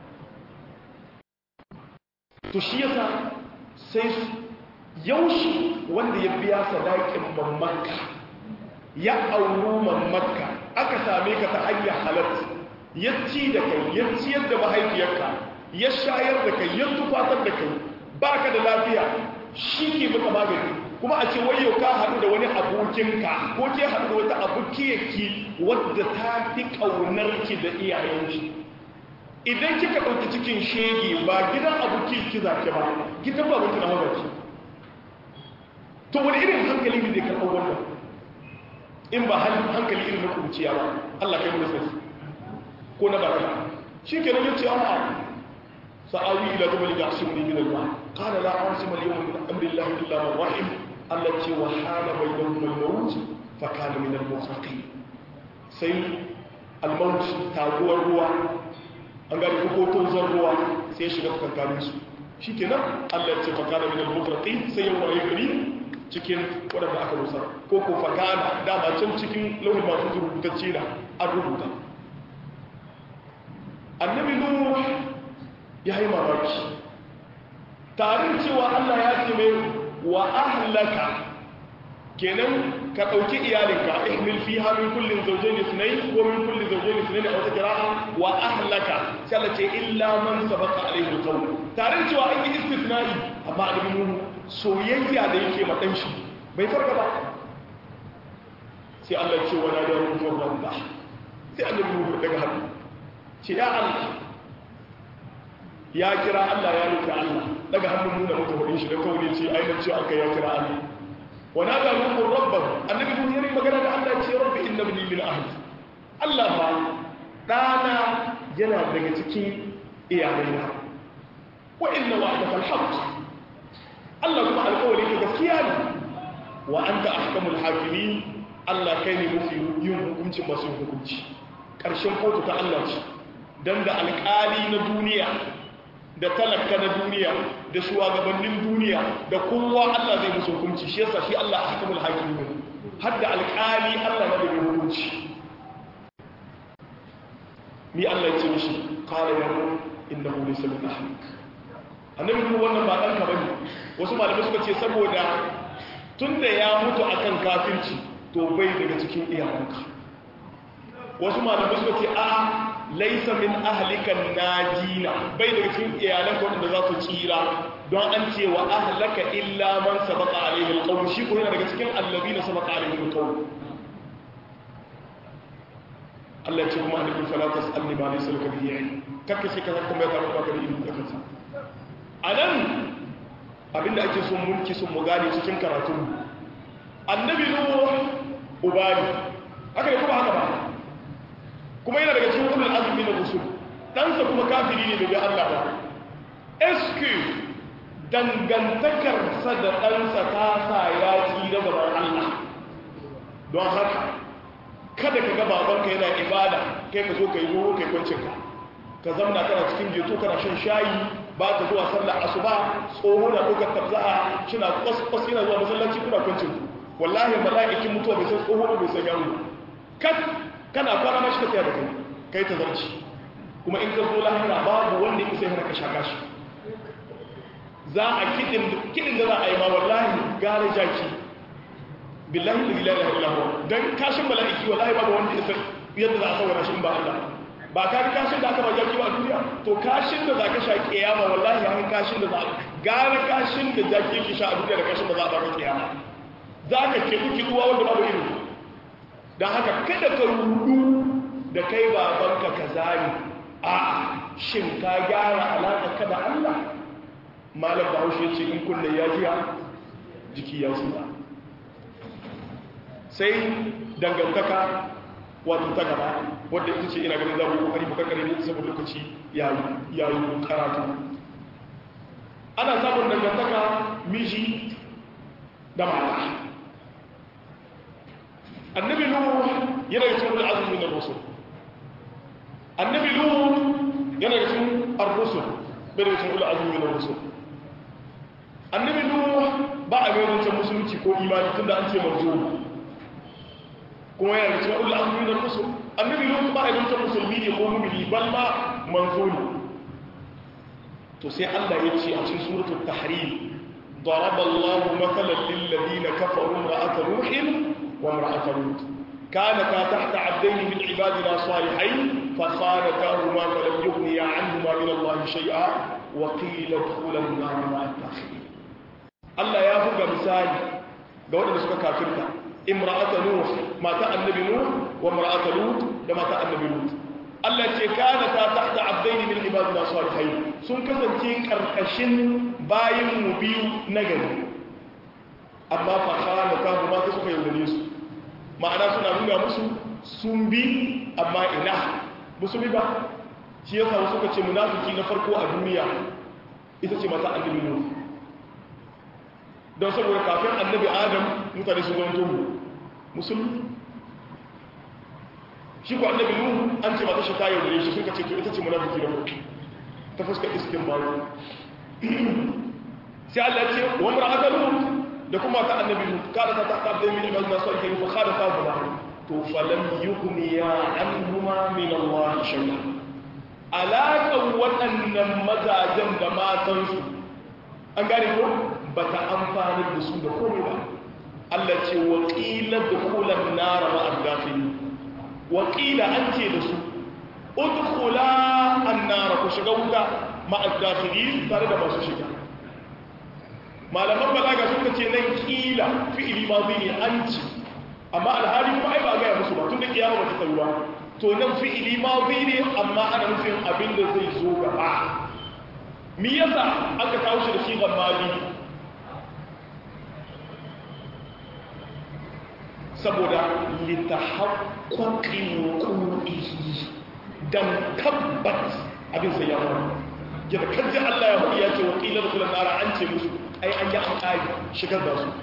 to shi yasa sai yaushe wanda ya biya sadakin mamaka ya auru mamaka aka same ka ta hanyar halatta ya ci da kai ya ciyar da mahaifiyarka ya shayar da kai ya tufatar da kai baka da lafiya shi ke maka magani kuma a ce wayo ka haɗu da wani abokinka ko ke haɗu da wata abokiyarki wadda ta fi ƙaunarki da iyayenki idan kika ɗauki cikin shege ba gidan aboki ki zaki ba gidan babanki na mabarki to wani irin hankali ne zai karɓar wannan in ba hankali irin na kuciya ba Allah kai mu sai ko na baki shi kenan ya ce a'a sa'awi ila jabal ya'simuni min al-ma qala la asima al-yawma min amri llahi illa man rahim allati wa hala bainahum al-maut fa kana min al-muqaqin sai al-maut taguwar ruwa an gari ko tozon ruwa sai ya shiga tsakankanin su shikenan Allah ya ce fa kana min al-muqaqin sai ya waye gari cikin wadanda aka rusa ko ko fa kana dama can cikin lauhin masu rubutacce da an rubuta annabi nuh ya yi mamaki tarin cewa Allah ya ce mai wa ahlaka kenan ka ɗauki iyalinka ihmil fi min kullin zawjayn ithnayn ko min kulli zawjayn ithnayn a wata qira'a wa ahlaka sai Allah ce illa man sabaqa alayhi alqawl tarin cewa an yi istithna'i amma annabi nuh soyayya da yake ma dan shi bai farka ba sai Allah ya ce wala da ruhu rabba sai annabi nuh daga hannu ce ya Allah ya kira Allah ya rufe Allah daga hannun nuna mata hudin shi da kawai ce ainihin ce aka ya kira Allah wana ga rukun rabban annabi kun yi magana da Allah ce rabbi inna bani min ahli Allah ba dana yana daga cikin iyalaina wa inna wa'daka al-haqq Allah kuma alƙawari ka gaskiya ne wa anta ahkamul hakimin Allah kai ne mafi yin hukunci masu hukunci ƙarshen kotu ta Allah ce dan da alƙali na duniya da talaka na duniya da shugabannin duniya da kowa Allah zai musu hukunci shi yasa shi Allah ahkamul hakimin har da alƙali Allah na da hukunci mi Allah ya ce mishi qala ya mu innahu laysa min ahlik annabi kuma wannan ba danka bane wasu malamai suka ce saboda tunda ya mutu akan kafirci to bai daga cikin iyalanka wasu malamai suka ce a'a laisa min ahlikan najina bai daga cikin iyalanka wanda za su tsira don an ce wa ahlaka illa man sabaqa alaihi alqawl shi ko yana daga cikin allazina sabaqa alaihi alqawl Allah ya ce kuma annabi fala tasalni ma laysa laka bihi ilm kake sai ka kuma ya tabbata ka da ilimi da kansa anan abinda ake son mulki sun mu gane cikin karatu annabi nuh ubani haka ne kuma haka ba kuma yana daga cikin ulul azmi na rusul ɗansa kuma kafiri ne bai Allah ba eske dangantakarsa da ɗansa ta sa ya tsira gaban Allah don haka kada ka ga babanka yana ibada kai ka zo ka yi goro kai kwancinka ka zamna kana cikin geto kana shan shayi ba ka zuwa sallar asuba tsoho na ɗaukar tabza'a shina kwas yana zuwa masallaci kuna kwancin wallahi mala'ikin mutuwa bai san tsoho bai san yaro kat kana kwana mashi ka tsaya da kai kai ta zarci kuma in ka zo lahira babu wanda ya sai ka shaka shi za a kidin kidin da za a yi ma wallahi gare jaki billahi la ilaha illa huwa dan kashin mala'iki wallahi babu wanda ya san yadda za a saurara shi in ba Allah ba ka ga kashin da aka ba jaki ba a duniya to kashin da za ka sha kiyama wallahi an kashin da za gare kashin da jaki yake sha a duniya da kashin da za a ba ka kiyama za ka kidu kiduwa wanda babu irin don haka kada ka rudu da kai babanka ka zari a shin ka gyara alaƙa ka da Allah malam bahaushe ce in kulle ya jiya jiki ya suna sai dangantaka wato ta gaba wadda ita ce ina ganin za mu yi kokari bukakare ne saboda lokaci ya yi karatu ana samun dangantaka miji da mata annabi nuhu yana da cikin azumi min ar-rusul annabi nuhu yana da cikin ar-rusul bai da cikin azumi min ar-rusul annabi nuhu ba a gairin ta musulunci ko imani tunda an ce marzo kuma yana da cikin azumi min ar-rusul annabi nuhu ba a gairin ta musulmi ne ko mu'mini bal ma manzo ne to sai Allah ya ce a cikin suratul tahrim ضرب الله مثلا للذين كفروا امرأة نوح وامرأة لوط كانتا تحت عبدين من عبادنا صالحين فخانتاهما فلم يغنيا عنهما من الله شيئا وقيل ادخلا النار مع الداخلين الله يا buga misali ga waɗanda suka kafirta imra'ata nuh mata annabi nuh wa imra'ata lut da mata annabi lut Allah ce kana ta tahta abdaini min ibadina salihin sun kasance karkashin bayin mu biyu na gari amma fa kana ta ma suka yaudare su ma'ana suna nuna musu sun bi amma ina musulmi ba shi ya samu suka ce munafiki na farko a duniya ita ce mata annabi nuhu don saboda kafin annabi adam mutane su zama tomu musulmi shi ko annabi nuhu an ce mata shi ta yaudare shi suka ce to ita ce munafiki na farko ta fuskar iskin baro sai Allah ya ce wa mar'atul lut da kuma ta annabi lut kada ta ta da min ibadina salihin fa kada ta ba to falam yughniya anhuma min Allah shay'a alaƙan waɗannan mazajen da matansu an gane ko ba ta amfani da su da komai ba Allah ce waƙilar da kulan nara ma'adafin waƙila an ce da su udkhula annara ku shiga wuta ma'adafin tare da masu shiga malaman balaga suka ce nan kila fi'ili ma zai ne an ci amma alhali kuma ai ba ga musu ba tun da kiyama ba ta tsayuwa to nan fi'ili mazi ne amma ana nufin abin da zai zo gaba mi yasa aka kawo shi da shi mazi saboda litahaqqaqin wuqu'ihi dan tabbat abin sai ya faru yadda kaji Allah ya hudu ya ce wakilar kulan nara an ce musu ai an yi an ƙari shigar da su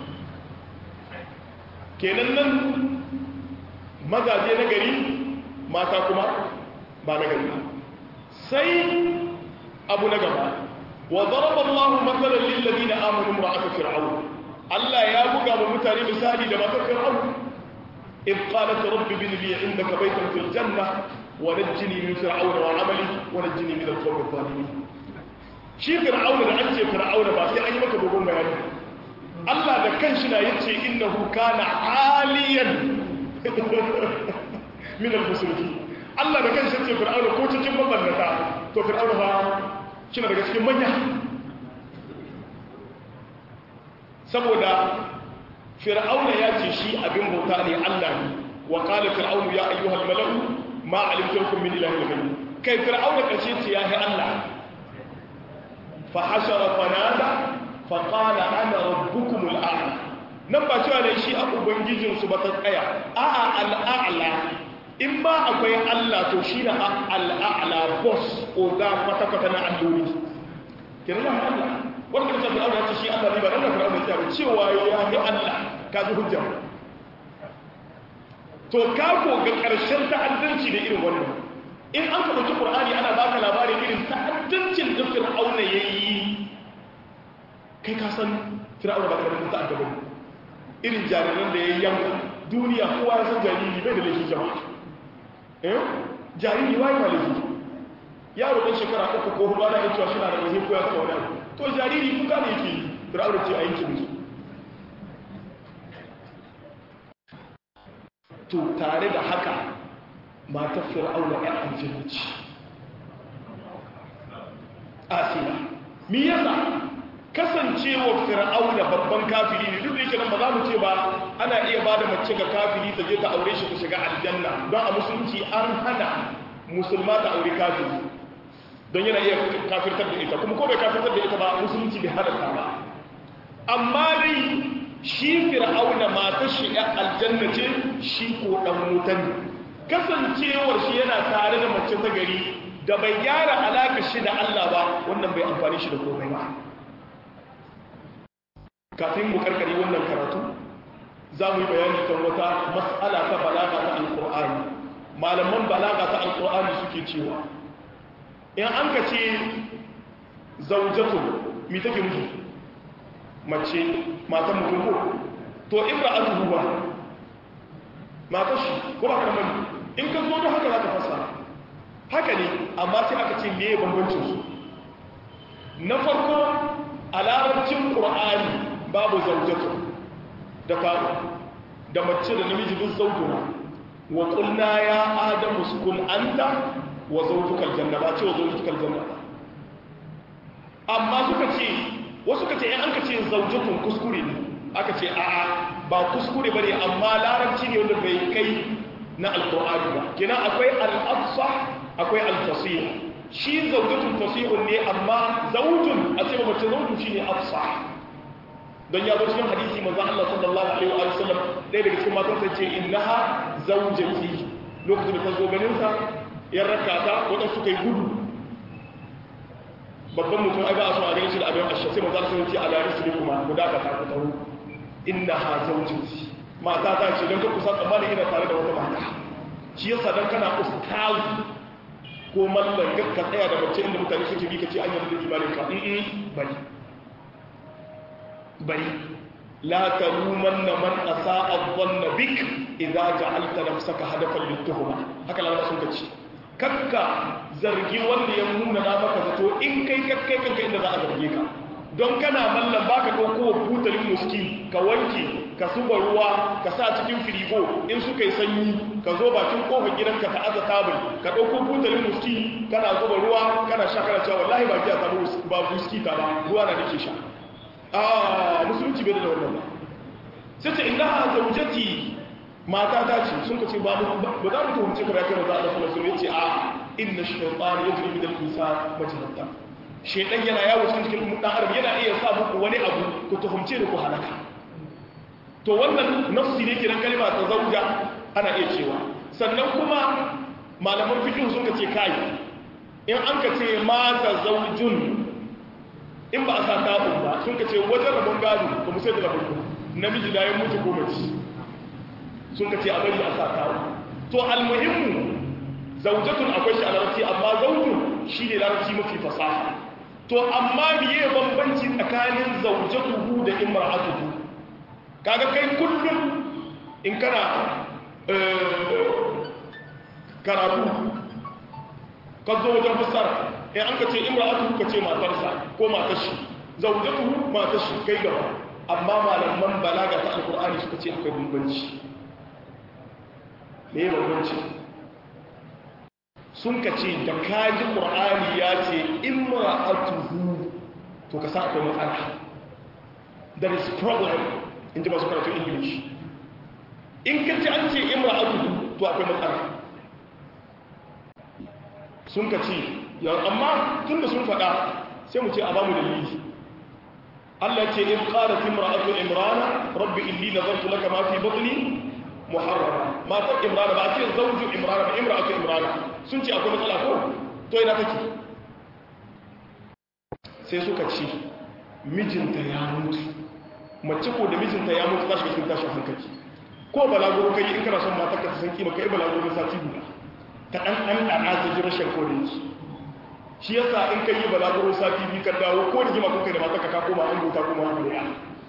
kenan nan mazaje na gari mata kuma ba na gari sai abu na gaba wa zaraba Allah matsalar lillazi na amonu ma'aka fir'aun Allah ya buga wa mutane misali da matar fir'aun in qalat rabbi bin li indaka baytan fil janna wa najjini min fir'auna wa amali wa najjini min al-qawmi adh-dhalimin shi fir'auna da an ce fir'auna ba sai an yi maka dogon bayani Allah da kanshi na yace innahu kana aliyan min al-muslimin Allah da kansa ce fir'auna ko cikin mabannata to fir'auna ba kina daga cikin manya saboda fir'auna ya ce shi abin bauta ne Allah ne wa qala fir'aunu ya ayyuhal mala'u ma alimtu lakum min ilahin ghayri kai fir'auna kace ce ya hi Allah fa hashara fanada fa qala ana rabbukumul a'la nan ba cewa ne shi a ubangijinsu ba ta tsaya a'a al'a'la in ba akwai Allah to shi na al'a'la boss oga kwata-kwata na alloli kirla Allah wanda kasa fir'auna ya ce shi Allah ne ba dan fir'auna ya ce cewa ya yi Allah ka ji hujja to ka ko ga karshen ta'addanci da irin wannan in an ka dauki Qur'ani ana baka labarin irin ta'addancin da fir'auna yayi kai ka san fir'auna ba karamin ta'adda ba irin jariran da ya yanka duniya kowa ya san jariri bai da laifin jama'a eh jariri wai ba laifi yaro ɗan shekara uku ko hudu ana cewa shi na da laifin ko ya taɓa wani to jariri kuka ne yake fir'auna ce a yankin musu to tare da haka matar fir'auna ya aljanna ce asiya mi yasa kasancewa fir'auna babban kafiri ne duk da yake nan ba za mu ce ba ana iya ba da mace ga kafiri ta je ta aure shi ta shiga aljanna don a musulunci an hana musulma ta aure kafiri don yana iya kafirtar da ita kuma ko bai kafirtar da ita ba musulunci bai halatta ba amma dai shi fir'auna matar shi ya aljanna ce shi ko dan wutan kasancewar shi yana tare da mace ta gari da bai gyara alaka shi da Allah ba wannan bai amfani shi da komai ba kafin mu karkare wannan karatu za mu yi bayani kan wata mas'ala ta balaga ta alqur'ani malaman balaga ta alqur'ani suke cewa in an ka ce zaujatu mi take nufi mace matan mutum ko to imra'atuhu ba matar shi ko ba kamar in ka zo da haka za ka fasa haka ne amma sai aka ce meye bambancin su na farko a larabcin qur'ani babu zaujatu da kawo da mace da namiji duk zautuna wa qulna ya adamu sukun anta wa zawjukal janna ba ce wa zawjukal janna amma suka ce wasu ka ce in an ka ce zaujatun kuskure ne aka ce a'a ba kuskure bane amma larabci ne wanda bai kai na alqur'ani ba kina akwai al-afsah akwai al-fasih shi zaujatun fasihun ne amma zaujun a ce mace zaujun shine afsah don ya zo cikin hadisi manzo Allah sallallahu alaihi wa sallam ɗaya daga cikin matan sai ce innaha zaujati lokacin da ta zo ganin sa yan rakata waɗansu suka yi gudu babban mutum ai ba a so a ganin shi da abin ashe sai maza sun ce ala risli kuma ku dakata ku tawo inna ha zawjati mata ta ce don ka kusa tsammanin ina tare da wata mata shi yasa dan kana ustaz ko mallan ka tsaya da mace inda mutane suke bi ka ce an yi da imanin ka in bari bari la talumanna man asa'a dhanna bik idza ja'alta nafsaka hadafan lituhma haka lawa sun kace kakka zargi wanda ya nuna na maka zato in kai kakkai kanka inda za a zarge ka don kana mallan baka dauko butalin muski ka wanke ka zuba ruwa ka sa cikin firigo in suka yi sanyi ka zo bakin kofar gidanka ta aza tabul ka dauko butalin muski kana zuba ruwa kana sha kana cewa wallahi ba giya ta ba muski ta ba ruwa na nake sha a musulunci bai da wannan ba sai ce inna zawjati mata ta ce sun ka ce ba mu ba za mu tuhumce ka rakin da Allah sallallahu alaihi wasallam yace a inna shaytan yajri min al-insan majrata shaytan yana yawo cikin dan adam yana iya sa muku wani abu ku tuhumce da ku halaka to wannan nafsi ne kiran kalma ta zauja ana iya cewa sannan kuma malaman fiqh sun ka ce kai in an ka ce mata zaujun in ba a sa tabun ba sun ka ce wajen rabon gado ba mu sai da rabon namiji da ya mutu ko mace sun ka ce a bari a sa tabun to almuhimmu zaujatun akwai shi a larabci amma zaujun shi ne larabci mafi fasaha to amma biye bambanci tsakanin zaujatuhu da imra'atuhu kaga kai kullum in kana karatu ka zo wajen fassara in an ka ce imra'atu ka ce matarsa ko matar shi zaujatuhu matar shi kai gaba amma malaman balaga ta alkur'ani suka ce akwai bambanci me bambanci sun ka ce da kaji qur'ani ya ce imra'atuhu to ka sa akwai matsala there is problem in ji masu karatu english in ka ce an ce imra'atuhu to akwai matsala sun ka ce amma tun da sun faɗa sai mu ce a bamu dalili Allah ce in qala imra'atu imrana rabbi inni nazartu laka ma fi batni muharrama matar imrana ba ce zawju imrana ba imra'atu imrana sun ce akwai matsala ko to ina take sai suka ce mijinta ya mutu mace ko da mijinta ya mutu tashi cikin tashin hankali ko balaguro kai in kana son matar ka ta san kima kai balaguro sati guda ta ɗan ɗan ɗana ta ji rashin kodin su shi yasa in ka yi balaguro sati biyu ka dawo ko da jima kuka da mata ka koma an gota kuma an gota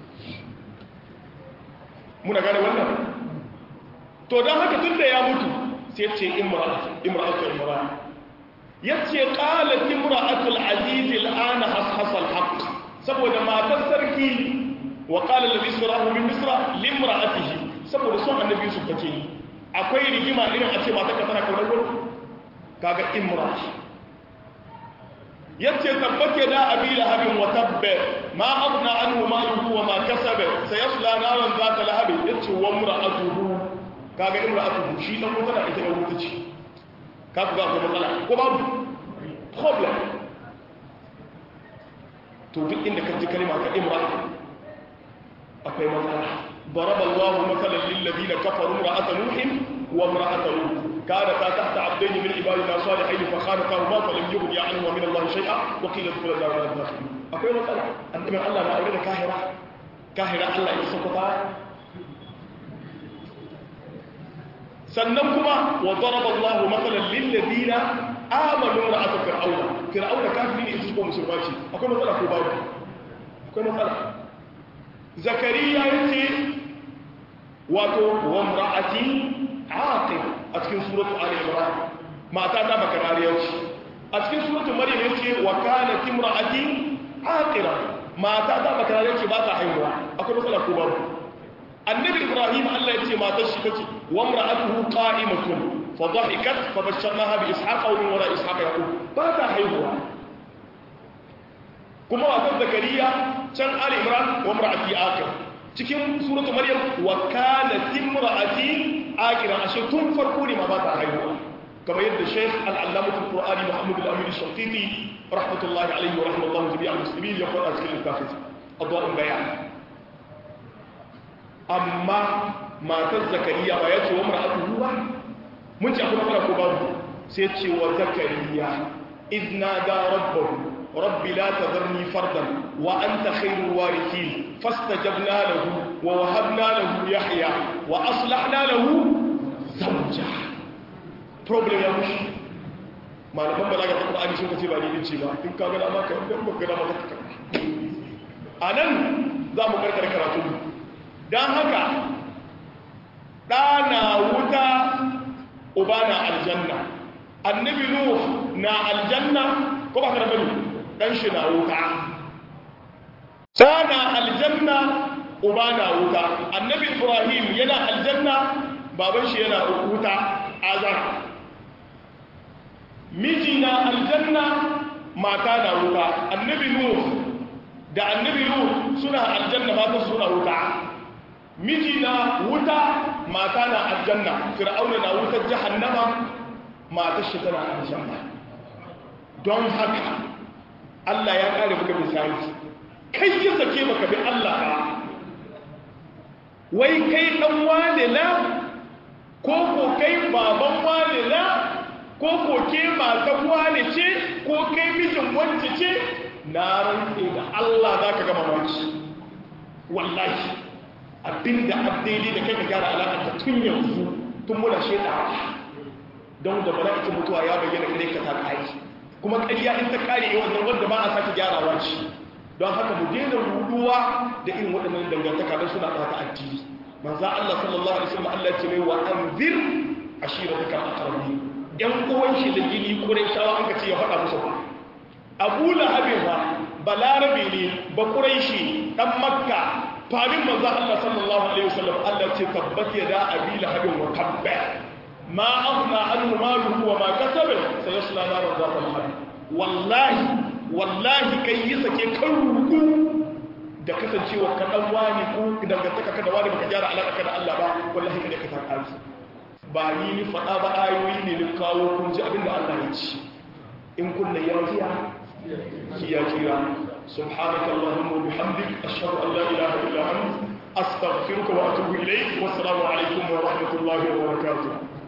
muna gane wannan to don haka tun da ya mutu sai ce imra'atu imra ya ce qalat imra'atu al-aziz al-ana hashasa al-haqq saboda matar sarki wa qala alladhi sarahu min misra limra'atihi saboda son annabi su take yi akwai rigima irin a ce mata ka tana kaunar gudu kaga imra yace tabbake da abi lahabin wa tabba ma aghna anhu maluhu wa ma kasaba sayasla naran zata lahab yace wa imra'atuhu kaga imra'atuhu shi dan wuta da ita da wuta ce ka ga ko matsala ko babu problem to duk inda ka ji kalma ka imra akwai matsala ضرب الله مثلا للذين كفروا امرأة نوح وامرأة لوط كانتا تحت عبدين من عبادنا صالحين فخانتاهما فلم يغني عنهما من الله شيئا وقيل ادخلا النار مع الداخلين akwai matsala annabi Allah na aure da kahira kahira Allah ya saka sannan kuma wa daraba Allah mathalan lil ladina amanu ra'at fir'auna fir'auna kafiri ne su ko musulma ce akwai matsala ko babu akwai matsala zakariya yace wato wa imra'ati aqib a cikin suratu ali imran mata ta bakarariya ce a cikin suratu maryam yace wa kanat imra'ati aqira mata ta bakarariya ce ba ta haihuwa akwai matsala ko babu annabi ibrahim Allah yace matar shi tace wa imra'atuhu qa'imatun fa dhahikat fa basharnaha bi ishaqa wa min wara ishaqa yaqub ba ta haihuwa kuma matar zakariya can ali imran wa imra'ati aqir cikin suratu maryam wa kanat imra'ati aqira ashe tun farko ne ma ba ta haihuwa kamar yadda shaykh al-allamah al-qur'ani muhammad al-amin al-shafiqi rahmatullahi alayhi wa rahmatullahi jami'a muslimin ya faɗa cikin littafin adwa'un bayan amma matar zakariya ba ya ce wa mar'atuhu ba mun ci akwai matsala ko babu sai ce wa zakariya idna da rabbahu rabbi la tadharni fardan wa anta khairul warithin fastajabna lahu wa wahabna lahu yahya wa aslahna lahu zawja problem ya mushi malaman balaga ta Qur'ani sun ce ba ni ce ba in ka ga dama ka dan ba ga dama ka anan za mu karkar karatu dan haka ɗana wuta uba na aljanna annabi nuh na aljanna ko ba ka da bane dan shi na wuta ɗana aljanna uba na wuta annabi ibrahim yana aljanna baban shi yana wuta azar miji na aljanna mata na wuta annabi nuh da annabi nuh suna aljanna mata suna wuta miji na wuta mata na aljanna fir'auna na wutar jahannama matar shi tana aljanna don haka Allah ya kare maka misali kai ya sake maka bi Allah ba wai kai dan wane la ko ko kai baban wane la ko ko ke matan wane ce ko kai mijin wacce ce na rantse da Allah zaka ga mamaki wallahi abinda abdaidai da kai ka gyara alaƙa ta tun yanzu tun muna shaida don da mala'ikin mutuwa ya bayyana kare ka ta ƙari kuma ƙarya in ta ƙare yi wannan wanda ba a sake gyarawa ce don haka mu daina ruduwa da irin waɗannan dangantaka don suna ɓata addini manzo Allah sallallahu alaihi wasallam Allah ce mai wa anzir ashiratakal aqrabin yan uwan shi da gini quraishawa an ka ce ya faɗa musu ba Abu Lahab ba balarabe ne ba quraishi dan makka fadin manzo Allah sallallahu alaihi wasallam Allah ce tabbat yada abi lahabin wa tabba ma aghna anhu maluhu wa ma kasaba sayasla naran zata lahab wallahi wallahi kai yi sake kan ruku da kasancewa ka dan wani ko dangantaka ka da wani baka gyara alaka ka da Allah ba wallahi kada ka taka arziki ba ni ni fada ba ayoyi ne ni kawo kun ji abinda Allah ya ci in kunna yafiya kiya kira سبحانك اللهم وبحمدك أشهد أن لا إله إلا أنت أستغفرك وأتوب إليك والسلام عليكم ورحمة الله وبركاته